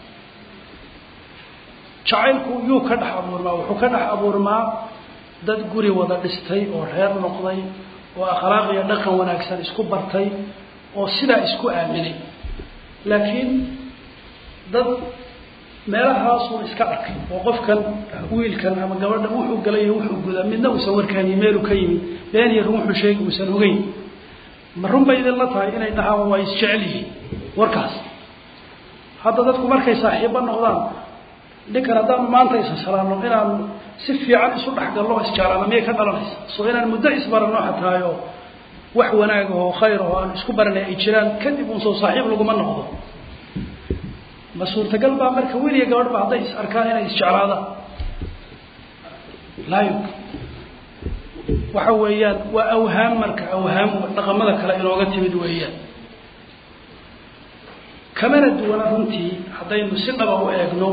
Speaker 2: jacaylku yuu ka dhex abuurmaa wuxuu ka dhex abuurmaa dad guri wada dhistay oo reer noqday oo akhlaaq iyo dhaqan wanaagsan isku bartay oo sidaa isku aaminay laakiin dad meelahaasun iska arkay oo qofkan wiilkan ama gabadhan wuxuu galay iyo wuxuu gudaa midna uusan warkaaniyo meeluu ka yimid been iyo run wuxuu sheegi uusan ogeyn ma run bay idinla tahay inay dhahaan waa isjecel yihiin warkaas hadda dadku markay saaxiibo noqdaan ninkan haddaanu maanta isa salaano inaanu si fiican isu dhexgallo o isjeclaano miyay ka dhalanaysa soo inaan muddo isbarano xataayo wax wanaag oo khayr oo aan isku baranay ay jiraan kadib uun soo saaxiib laguma noqdo ma suurtagal baa marka wiil iyo gabadh ba hadday is arkaan inay isjeclaadaan laa yumkin waxa weeyaan waa awhaam marka awhaam dhaqamada kale inooga timid weeyaan kamana duwana runtii haddaynu si dhaba u eegno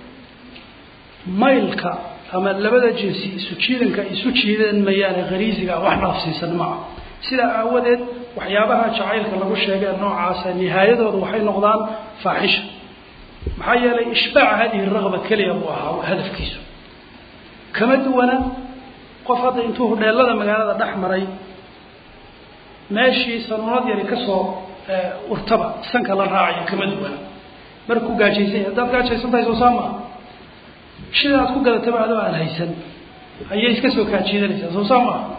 Speaker 2: maylka ama labada jinsi isu jiidanka isu jiidan mayaane khariisiga wax dhaafsiisan maa sidaa aawadeed waxyaabaha jacaylka lagu sheegee noocaasa nihaayadooda waxay noqdaan faaxisha maxaa yeelay ishbaaca hadihi raqba keliya buu ahaa hadafkiisu kama duwana qof hadda intuu hudheelada magaalada dhex maray meeshii sanuunad yari kasoo urtaba sanka la raacaya kama duwana markuu gaajaysan haddaad gaajaysan tahay soo saa maa shida aad ku gadataba adoo aan haysan ayay iska soo kaajiidanaysaa soo saa maa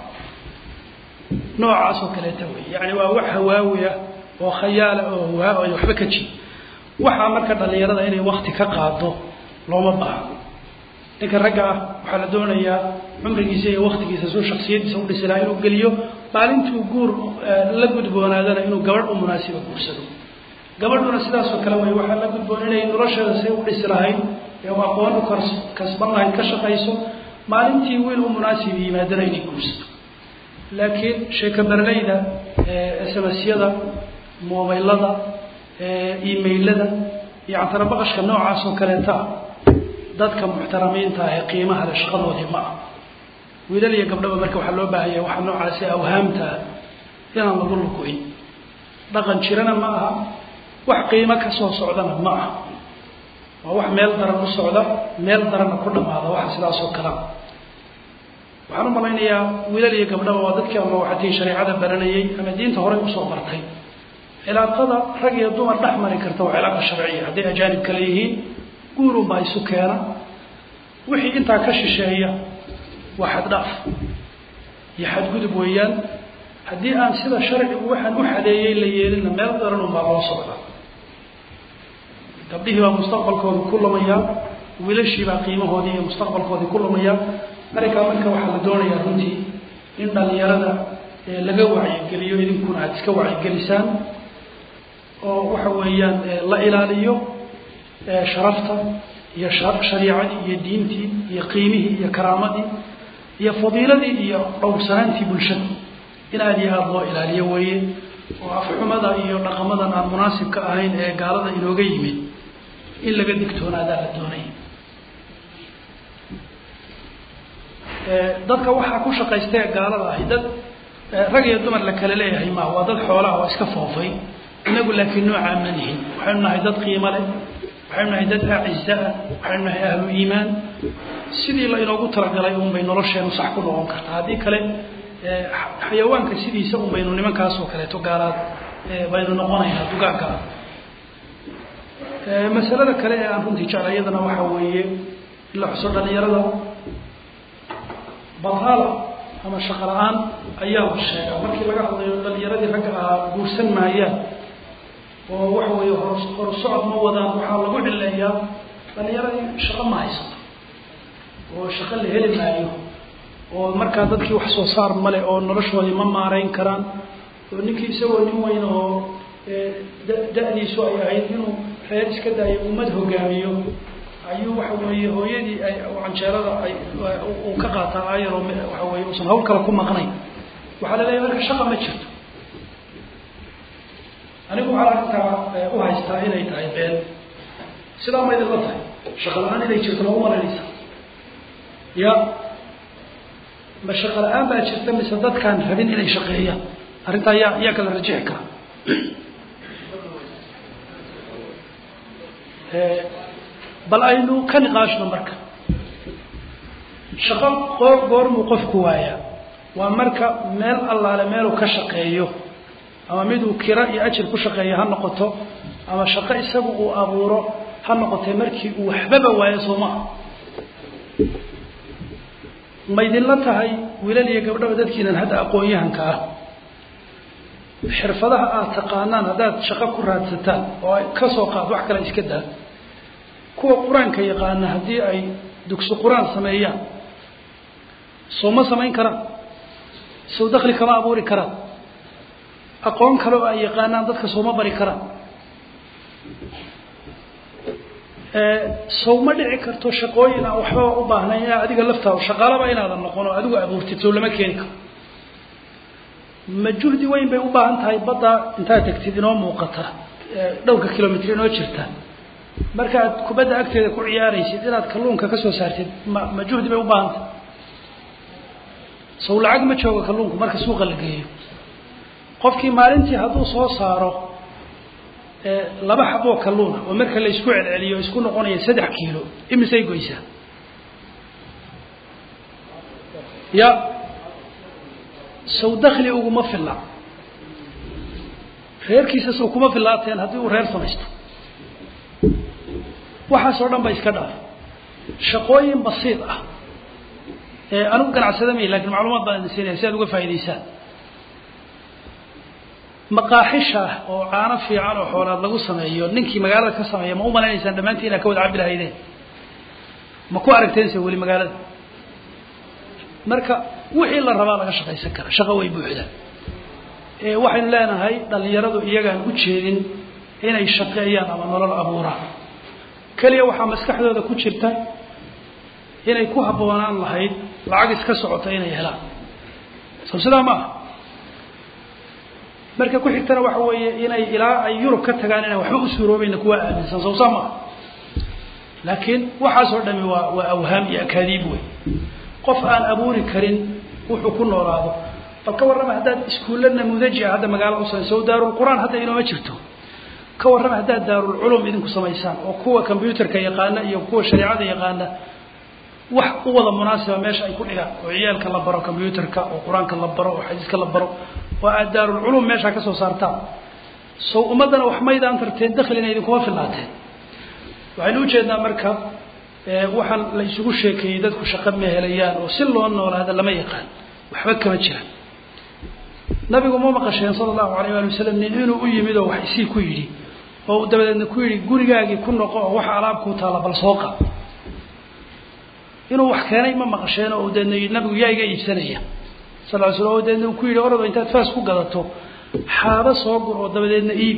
Speaker 2: noocaas oo kaleeta wey yani waa wax hawaawiya oo khayaala oo hawaa ay waxba ka jid waxaa marka dhalinyarada inay wakti ka qaado looma baahno ninka ragga ah waxaa la doonayaa cumrigiisa iyo waktigiisa soo shaksiyadiisa udhisi lahaa inuu geliyo maalintuu guur la gudboonaadana inuu gabadh u munaasiba guursado gabadhuna sidaasoo kale way waxaa la gudboon inay nolosheeda say u dhisi lahayd ee u aqoon u kasban lahayd ka shaqayso maalintii wiil u munaasib yimaadana inay guursato laakiin sheeka berleyda smsyada mobaylada emailada iyo cantarabaqashka noocaas oo kaleeta dadka muxtaramiinta ah ee qiimaha le shaqadoodii ma ah wiilal iyo gabdhaba marka waxaa loo baahanya waxaa noocaasi awhaamtaa inaan lagu lugoyn dhaqan jirana ma aha wax qiimo kasoo socdana ma aha waa wax meel daran u socda meel daranna ku dhamaada waxa sidaas oo kalea waxaan u malaynayaa wiilal iyo gabdhaba waa dadkii ama waxatii shareecada baranayay ama diinta horey usoo bartay cilaaqada rag iyo dumar dhex mari karta waa cilaaqa sharciya hadday ajaanib kale yihiin guurun baa isu keena wixii intaa ka shisheeya waa xaddhaaf iyo xadgudub weeyaan haddii aan sida sharcigu waxaan u xadeeyey la yeelina meel daran unbaa loo socda gabdhihii baa mustaqbalkoodii ku lumayaa wiilashii baa qiimahoodii iyo mustaqbalkoodii ku lumayaa arrinkaa marka waxaa la doonayaa runtii in dhalinyarada laga wacyigeliyo idinkuna aada iska wacyigelisaan oo waxa weeyaan la ilaaliyo sharafta iyo shariicadii iyo diintii iyo qiimihii iyo karaamadii iyo fadiiladii iyo dhowrsanaantii bulshada in aada iyo aada loo ilaaliyo weeye oo afxumada iyo dhaqamadan aan munaasibka ahayn ee gaalada inooga yimid in laga digtoonaadaa la doonay dadka waxaa ku shaqaystee gaalada ahi dad rag iyo dumar la kala leeyahay ma waa dad xoolaha oo iska foofay inagu laakiin noocaa ma nihin waxaynu nahay dad qiimo leh waxaynu nahay dad aciza ah waxaynu nahay ahlu iimaan sidii la inoogu talagalay un bay nolosheenu sax ku noqon kartaa haddii kale xayawaanka sidiisa un baynu nimankaasoo kaleeto gaalaad baynu noqonaynaa dugaagga ah masalada kale ee aan runtii jecla iyadana waxaa weeye in la xuso dhalinyarada bataala ama shaqo la-aan ayaa la sheegaa markii laga hadlayo dhalinyaradii ragga ahaa guursan maayaan oo waxa weeye hor horu socod ma wadaan waxaa lagu cileeyaa dhalinyaradii shaqo ma haysato oo shaqo la heli maayo oo markaa dadkii wax soo saar male oo noloshoodii ma maarayn karaan oo ninkii isagoo nin weyn oo da-diisu ay ahayd inuu reer iska daayo ummad hogaamiyo ayuu waxa weeye hooyadii ay canjeerada ay uu ka qaataa ayaroo waxa weye uusan hawl kale ku maqnayn waxaa la leeyahy marka shaqa ma jirto anigu waxaa arrintaa u haystaa inay tahay been sidaa ma idinla tahay shaqa la-aan inay jirto lagu malaynaysa ya ma shaqa la-aan baa jirta mise dadkaan rabin inay shaqeeyaan arrintaa yaa yaa kala rajixi kara bal aynu ka niqaashno marka shaqo qoor goormuu qofku waayaa waa marka meel allaale meeluu ka shaqeeyo ama miduu kira iyo ajir ku shaqeeyo ha noqoto ama shaqo isagu uu abuuro ha noqotee markii uu waxbaba waayo soo maa ma idinla tahay wiilal iyo gabdhaba dadkiinan hadda aqoon-yahanka ah xirfadaha aad taqaanaan haddaad shaqo ku raadsataan oo ay ka soo qaad wax kale iska daa kuwa qur-aanka yaqaana haddii ay dugsi qur-aan sameeyaan soo ma samayn karaan sow dakli kama abuuri karaan aqoon kale oo ay yaqaanaan dadka sooma bari karaan sow ma dhici karto shaqooyin aan waxbaba u baahnayn inaa adiga laftaada shaqaalaba inaadan noqon oo adigu abuurtid sow lama keeni karo ma juhdi weyn bay u baahan tahay badda intaad tegtid inoo muuqata dhowrka kilomitr inoo jirta markaad kubadda agteeda ku ciyaaraysid inaad kalluunka ka soo saartid ma ma juhdi bay u baahan tahay sow lacag ma joogo kalluunku marka suuqa la geeyo qofkii maalintii hadduu soo saaro laba xaboo kalluuna oo marka la isku celceliyo isku noqonaya saddex kiilo imisay goysaa ya sow dakli uguma filla reerkiisa sow kuma fillaateen haddii uu reer samaysto waxaasoo dhan ba iska dhaaf shaqooyin basiid ah anigu ganacsada may lakin macluumaad baan idin siinaya si aad uga faa'idaysaan maqaaxisha oo caano fiican oo xoolaad lagu sameeyo ninkii magaalada ka sameeya ma u malaynaysaan dhammaantii inaad ka wada cabbi lahaydeen ma ku aragteense weli magaalada marka wixii la rabaa laga shaqaysan kara shaqo way buuxda waxaynu leenahay dhalinyaradu iyagaan u jeedin inay shaqeeyaan ama nolol abuuraan keliya waxaa maskaxdooda ku jirta inay ku habboonaan lahayd lacag iska socota inay helaan soo sidaa ma aha marka ku xigtana waxa weeye inay ilaa ay yurub ka tagaan inaan waxba u suuroobayna kuwa aaminsan soo saa maaha laakiin waxaasoo dhami waa waa awhaam iyo akaadiib wey qof aan abuuri karin wuxuu ku noolaado bal ka warrama haddaad iskuulla namuudaji ah hadda magaalo u samayso o daarulqur'aan hadda inooma jirto ka warrama haddaad daarulculum idinku samaysaan oo kuwa combyuterka yaqaana iyo kuwa shareecada yaqaana wax u wada munaasiba meesha ay ku dhigaan oo ciyaalka la baro combyuterka oo qur-aanka la baro oo xadiiska la baro oo aad daarulculum meeshaa ka soo saartaan sow ummaddana wax maydaan tarteen daklina idinkuma filaateen waxaynu ujeednaa marka waxaan la isugu sheekeeyey dadku shaqo ma helayaan oo si loo noolaada lama yaqaan waxba kama jiraan nabigu ma maqasheen sala allahu alayh ali wasalam nin inuu u yimid oo wax isii ku yidhi oo dabadeedna ku yidhi gurigaagii ku noqo oo waxa alaabkuu taalla bal soo qab inuu wax keenay ma maqasheen oo deedna nabigu yaa iga iibsanaya sal ly slam oo deedna uu ku yidhi orado intaad faas ku gadato xaabo soo gur oo dabadeedna iib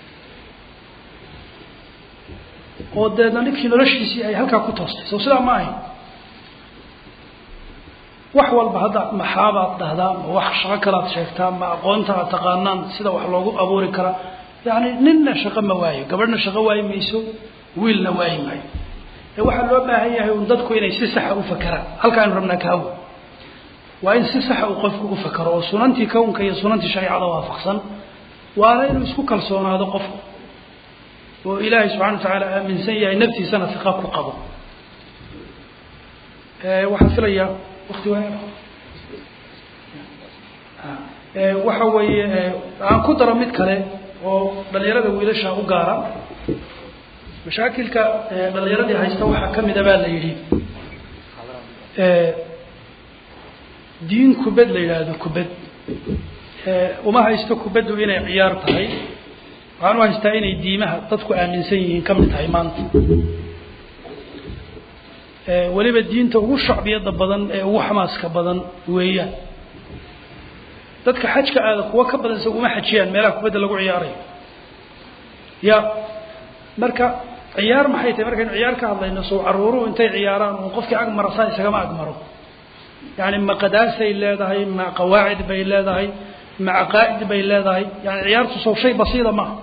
Speaker 2: oo deedna ninkii noloshiisii ay halkaa ku toostay soo sidaa ma ahayn wax walba hadda maxaabaad dhahdaa ma wax shaqo kalaad sheegtaa ma aqoonta aad taqaanaan sida wax loogu abuuri karaa yani ninna shaqo ma waayo gabadhna shaqo waayi mayso wiilna waayi maayo ee waxaa loo baahan yahay un dadku inay si saxa u fakeraan halkaanu rabnaa kaawo waa in si saxa uu qofku u fakero oo sunantii kownka iyo sunantii shareecada waafaqsan waana inuu isku kalsoonaado qofku oo ilaahay subxana wa tacaala aaminsan yahay naftiisana siqa ku qabo waxaan filayaa wakti waa waxa weeye aan ku daro mid kale oo dhalinyarada wiilasha u gaara mashaakilka dhalinyaradii haysta waxaa kamid a baa la yidhi diin kubad la yidhaahdo kubad uma haysto kubaddu inay ciyaar tahay waxaan u haystaa inay diimaha dadku aaminsan yihiin kamid tahay maanta weliba diinta ugu shacbiyada badan ee ugu xamaaska badan weeyaan dadka xajka aada kuwa ka badanse uma xajiyaan meelaha kubadda lagu ciyaarayo ya marka ciyaar maxay tahay markaynu ciyaar ka hadlayno sow caruuruhu intay ciyaaraan uun qofkii ag marasaa isagama agmaro yani ma qadaasay leedahay ma qawaacid bay leedahay ma caqaa'id bay leedahay yani ciyaartu sow shay basiida maaha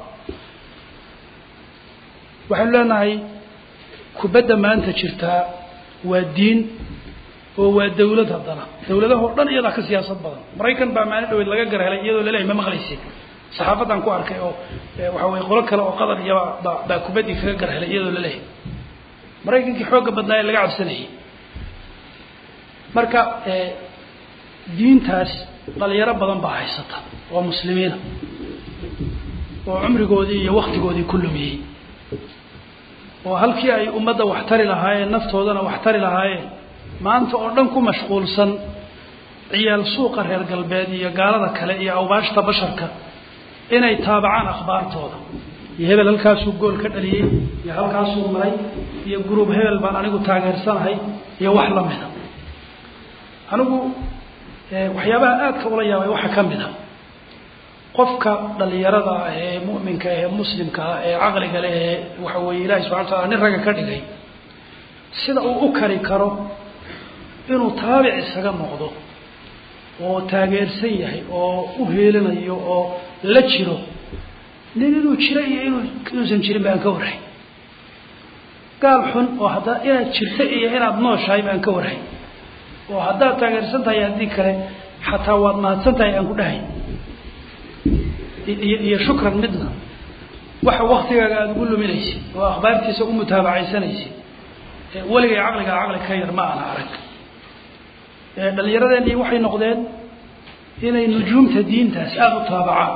Speaker 2: waxaynu leenahay kubadda maanta jirtaa waa diin oo waa dawlad haddana dawladahoo dhan iyadaa ka siyaasad badan maraykan baa maalin dhaweyd laga gar helay iyadoo laleeyahy ma maqlaysid saxaafadan ku arkay oo waxa weye qolo kale oo qatar iyaba ba baa kubaddii kaga gar helay iyadoo laleeyahay maraykankii xoogga badnaa ee laga cabsanayay marka diintaas dhalinyaro badan baa haysata oo muslimiina oo cumrigoodii iyo waktigoodii ku lumiyey oo halkii ay ummadda wax tari lahaayeen naftoodana wax tari lahaayeen maanta oo dhan ku mashquulsan ciyaal suuqa reer galbeed iyo gaalada kale iyo awbaashta basharka inay taabacaan akhbaartooda iyo hebel halkaasuu gool ka dhaliyey iyo halkaasuu maray iyo gruub hebel baan anigu taageersanahay iyo wax la mida anigu waxyaabaha aadka ula yaabay waxaa ka mid a qofka dhalinyarada ah ee mu'minka ee muslimka ah ee caqliga leh ee waxa weeye ilahi subxana wataala nin ragga ka dhigay sida uu u kari karo inuu taabic isaga noqdo oo taageersan yahay oo u heelinayo oo la jiro nin inuu jiro iyo inuu inuusan jirin baan ka warhay gaal xun oo haddaa inaad jirto iyo inaad nooshahay baan ka warhay oo haddaad taageersan tahay haddii kale xataa waad mahadsan tahay aan ku dhahay iyo iyo shukran midna waxa waktigaaga aada ugu luminaysid oo akhbaartiisa u mutaabacaysanaysid weligay caqligaa caqli ka yar ma ana arag dhallinyaradeenii waxay noqdeen inay nujuumta diintaas aada u taabacaan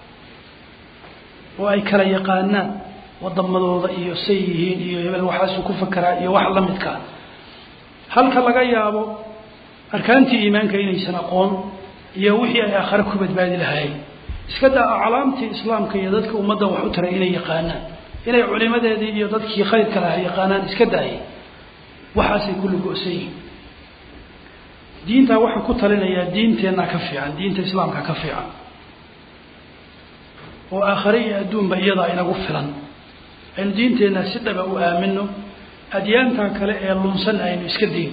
Speaker 2: oo ay kala yaqaanaan wadamadooda iyo say yihiin iyo hebel waxaasuu ku fakeraa iyo wax la midkaa halka laga yaabo arkaantii iimaanka inaysan aqoon iyo wixii ay aakhare ku badbaadi lahaayeen iska daa aclaamtii islaamka iyo dadka ummadda wax u taray inay yaqaanaan inay culimadeedii iyo dadkii khayrka lahaa yaqaanaan iska daayay waxaasay kulli go-san yihiin diintaa waxaa ku talinayaa diinteenna ka fiican diinta islaamka ka fiican oo aakhare iyo adduunba iyadaa inagu filan aynu diinteenna si dhaba u aamino adyaantaa kale ee lunsan aynu iska dayn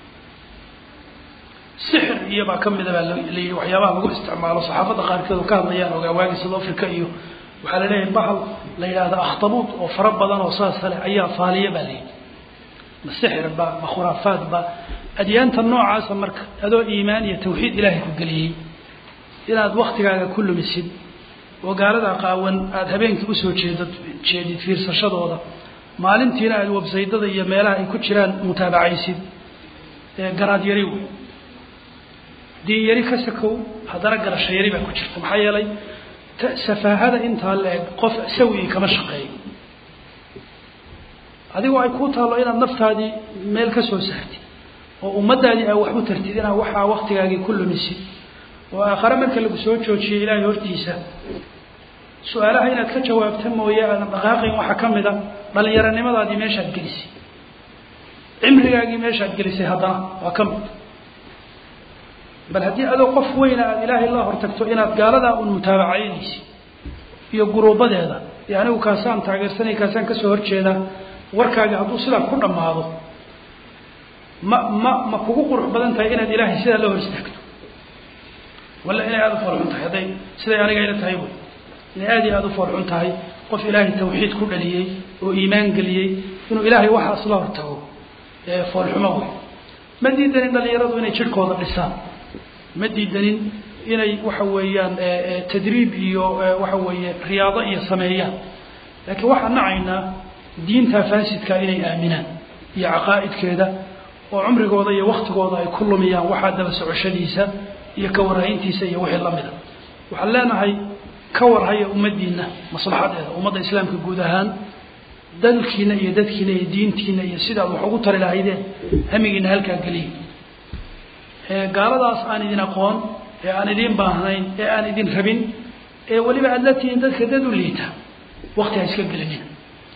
Speaker 2: sixir iyobaa ka mida baa layihi waxyaabaha lagu isticmaalo saxaafadda qaarkeed oo ka hadlayaan ogaa waagi south africa iyo waxaa la leeyahay bahal la yidhahda akhtabuud oo fara badan oo saas kale ayaa faaliya baa layidhi ma sixir ba ma khuraafaad ba adyaanta noocaasa marka adoo iimaan iyo tawxiid ilaahay ku geliyey inaad waktigaaga ku lumisid oo gaalada qaawan aada habeenkii usoo jeedad jeedid fiirsashadooda maalintiina aada websaydada iyo meelaha ay ku jiraan mutaabacaysid garaad yari wey diin yari ka sakow haddana garasho yari baa ku jirta maxaa yeelay safaahada intaa la eg qof sawii kama shaqeeyo adigoo ay kuu taallo inaad naftaadii meel ka soo saartid oo ummaddaadii aa wax u tartid inaad waxaa waktigaagii ku lumisid oo aakhare marka lagu soo joojiyo ilaahay hortiisa su-aalaha inaad ka jawaabta mooye aadan dhaqaaqayn waxaa ka mid a dhallinyaronimadaadii meeshaad gelisay cimrigaagii meeshaad gelisay haddana waa ka mid bal haddii adoo qof weyna aada ilaahay la hortagto inaad gaaladaa un mutaabacaynaysid iyo guruubadeeda iyo anigu kaasaan taageersanay kaasaan kasoo horjeedaa warkaagi hadduu sidaa ku dhammaado ma ma ma kugu qurux badan tahay inaad ilaahay sidaa la hor istaagto walla inay aada u foolxun tahay hadday siday aniga ila tahay wy inay aada iyo aada u foolxun tahay qof ilaahay tawxiid ku dhaliyey oo iimaan geliyey inuu ilaahay waxaas la hortago foolxumo wey ma diidanin dhalinyaradu inay jidhkooda dhisaan ma diidanin inay waxa weeyaan tadriib iyo waxa weeye riyaado iyo sameeyaan laakiin waxaan nacaynaa diinta faasidka inay aaminaan iyo caqaa'idkeeda oo cumrigooda iyo waktigooda ay ku lumiyaan waxaa daba socoshadiisa iyo ka warhayntiisa iyo wixii lamida waxaan leenahay ka warhaya ummaddiina maslaxadeeda ummadda islaamka guud ahaan dalkiina iyo dadkiina iyo diintiina iyo sidaad wax ugu tari lahaydeen hamigiina halkaa geliya gaaladaas aan idin aqoon ee aan idiin baahnayn ee aan idin rabin ee weliba aad la tihiin dadka dad u liita wakti ha iska gelinina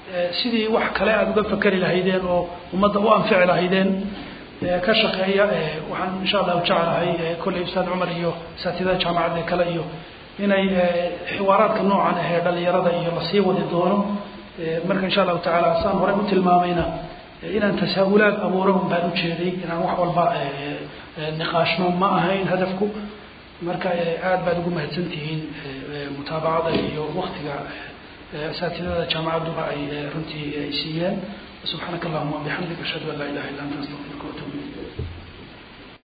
Speaker 2: sidii wax kale aada uga fakeri lahaydeen oo ummadda u anfici lahaydeen ka shaqeeya waxaan insha allahu jeclahay kolley ustaad cumar iyo asaatidada jaamacadda kale iyo inay xiwaaraadka noocan ahee dhalinyarada iyo lasii wadi doono marka insha allahu tacaala saan horey u tilmaamayna inaan tasaahulaad abuuro un baan ujeeday inaan wax walba niqaashno ma ahayn hadafku marka aad baad ugu mahadsan tihiin mutaabacada iyo waktiga asaatidada jaamacadduba ay runtii ay siiyeen subxaanaka allahuma wabixamdik ashhadu an laa ilaha illa anta astaqfir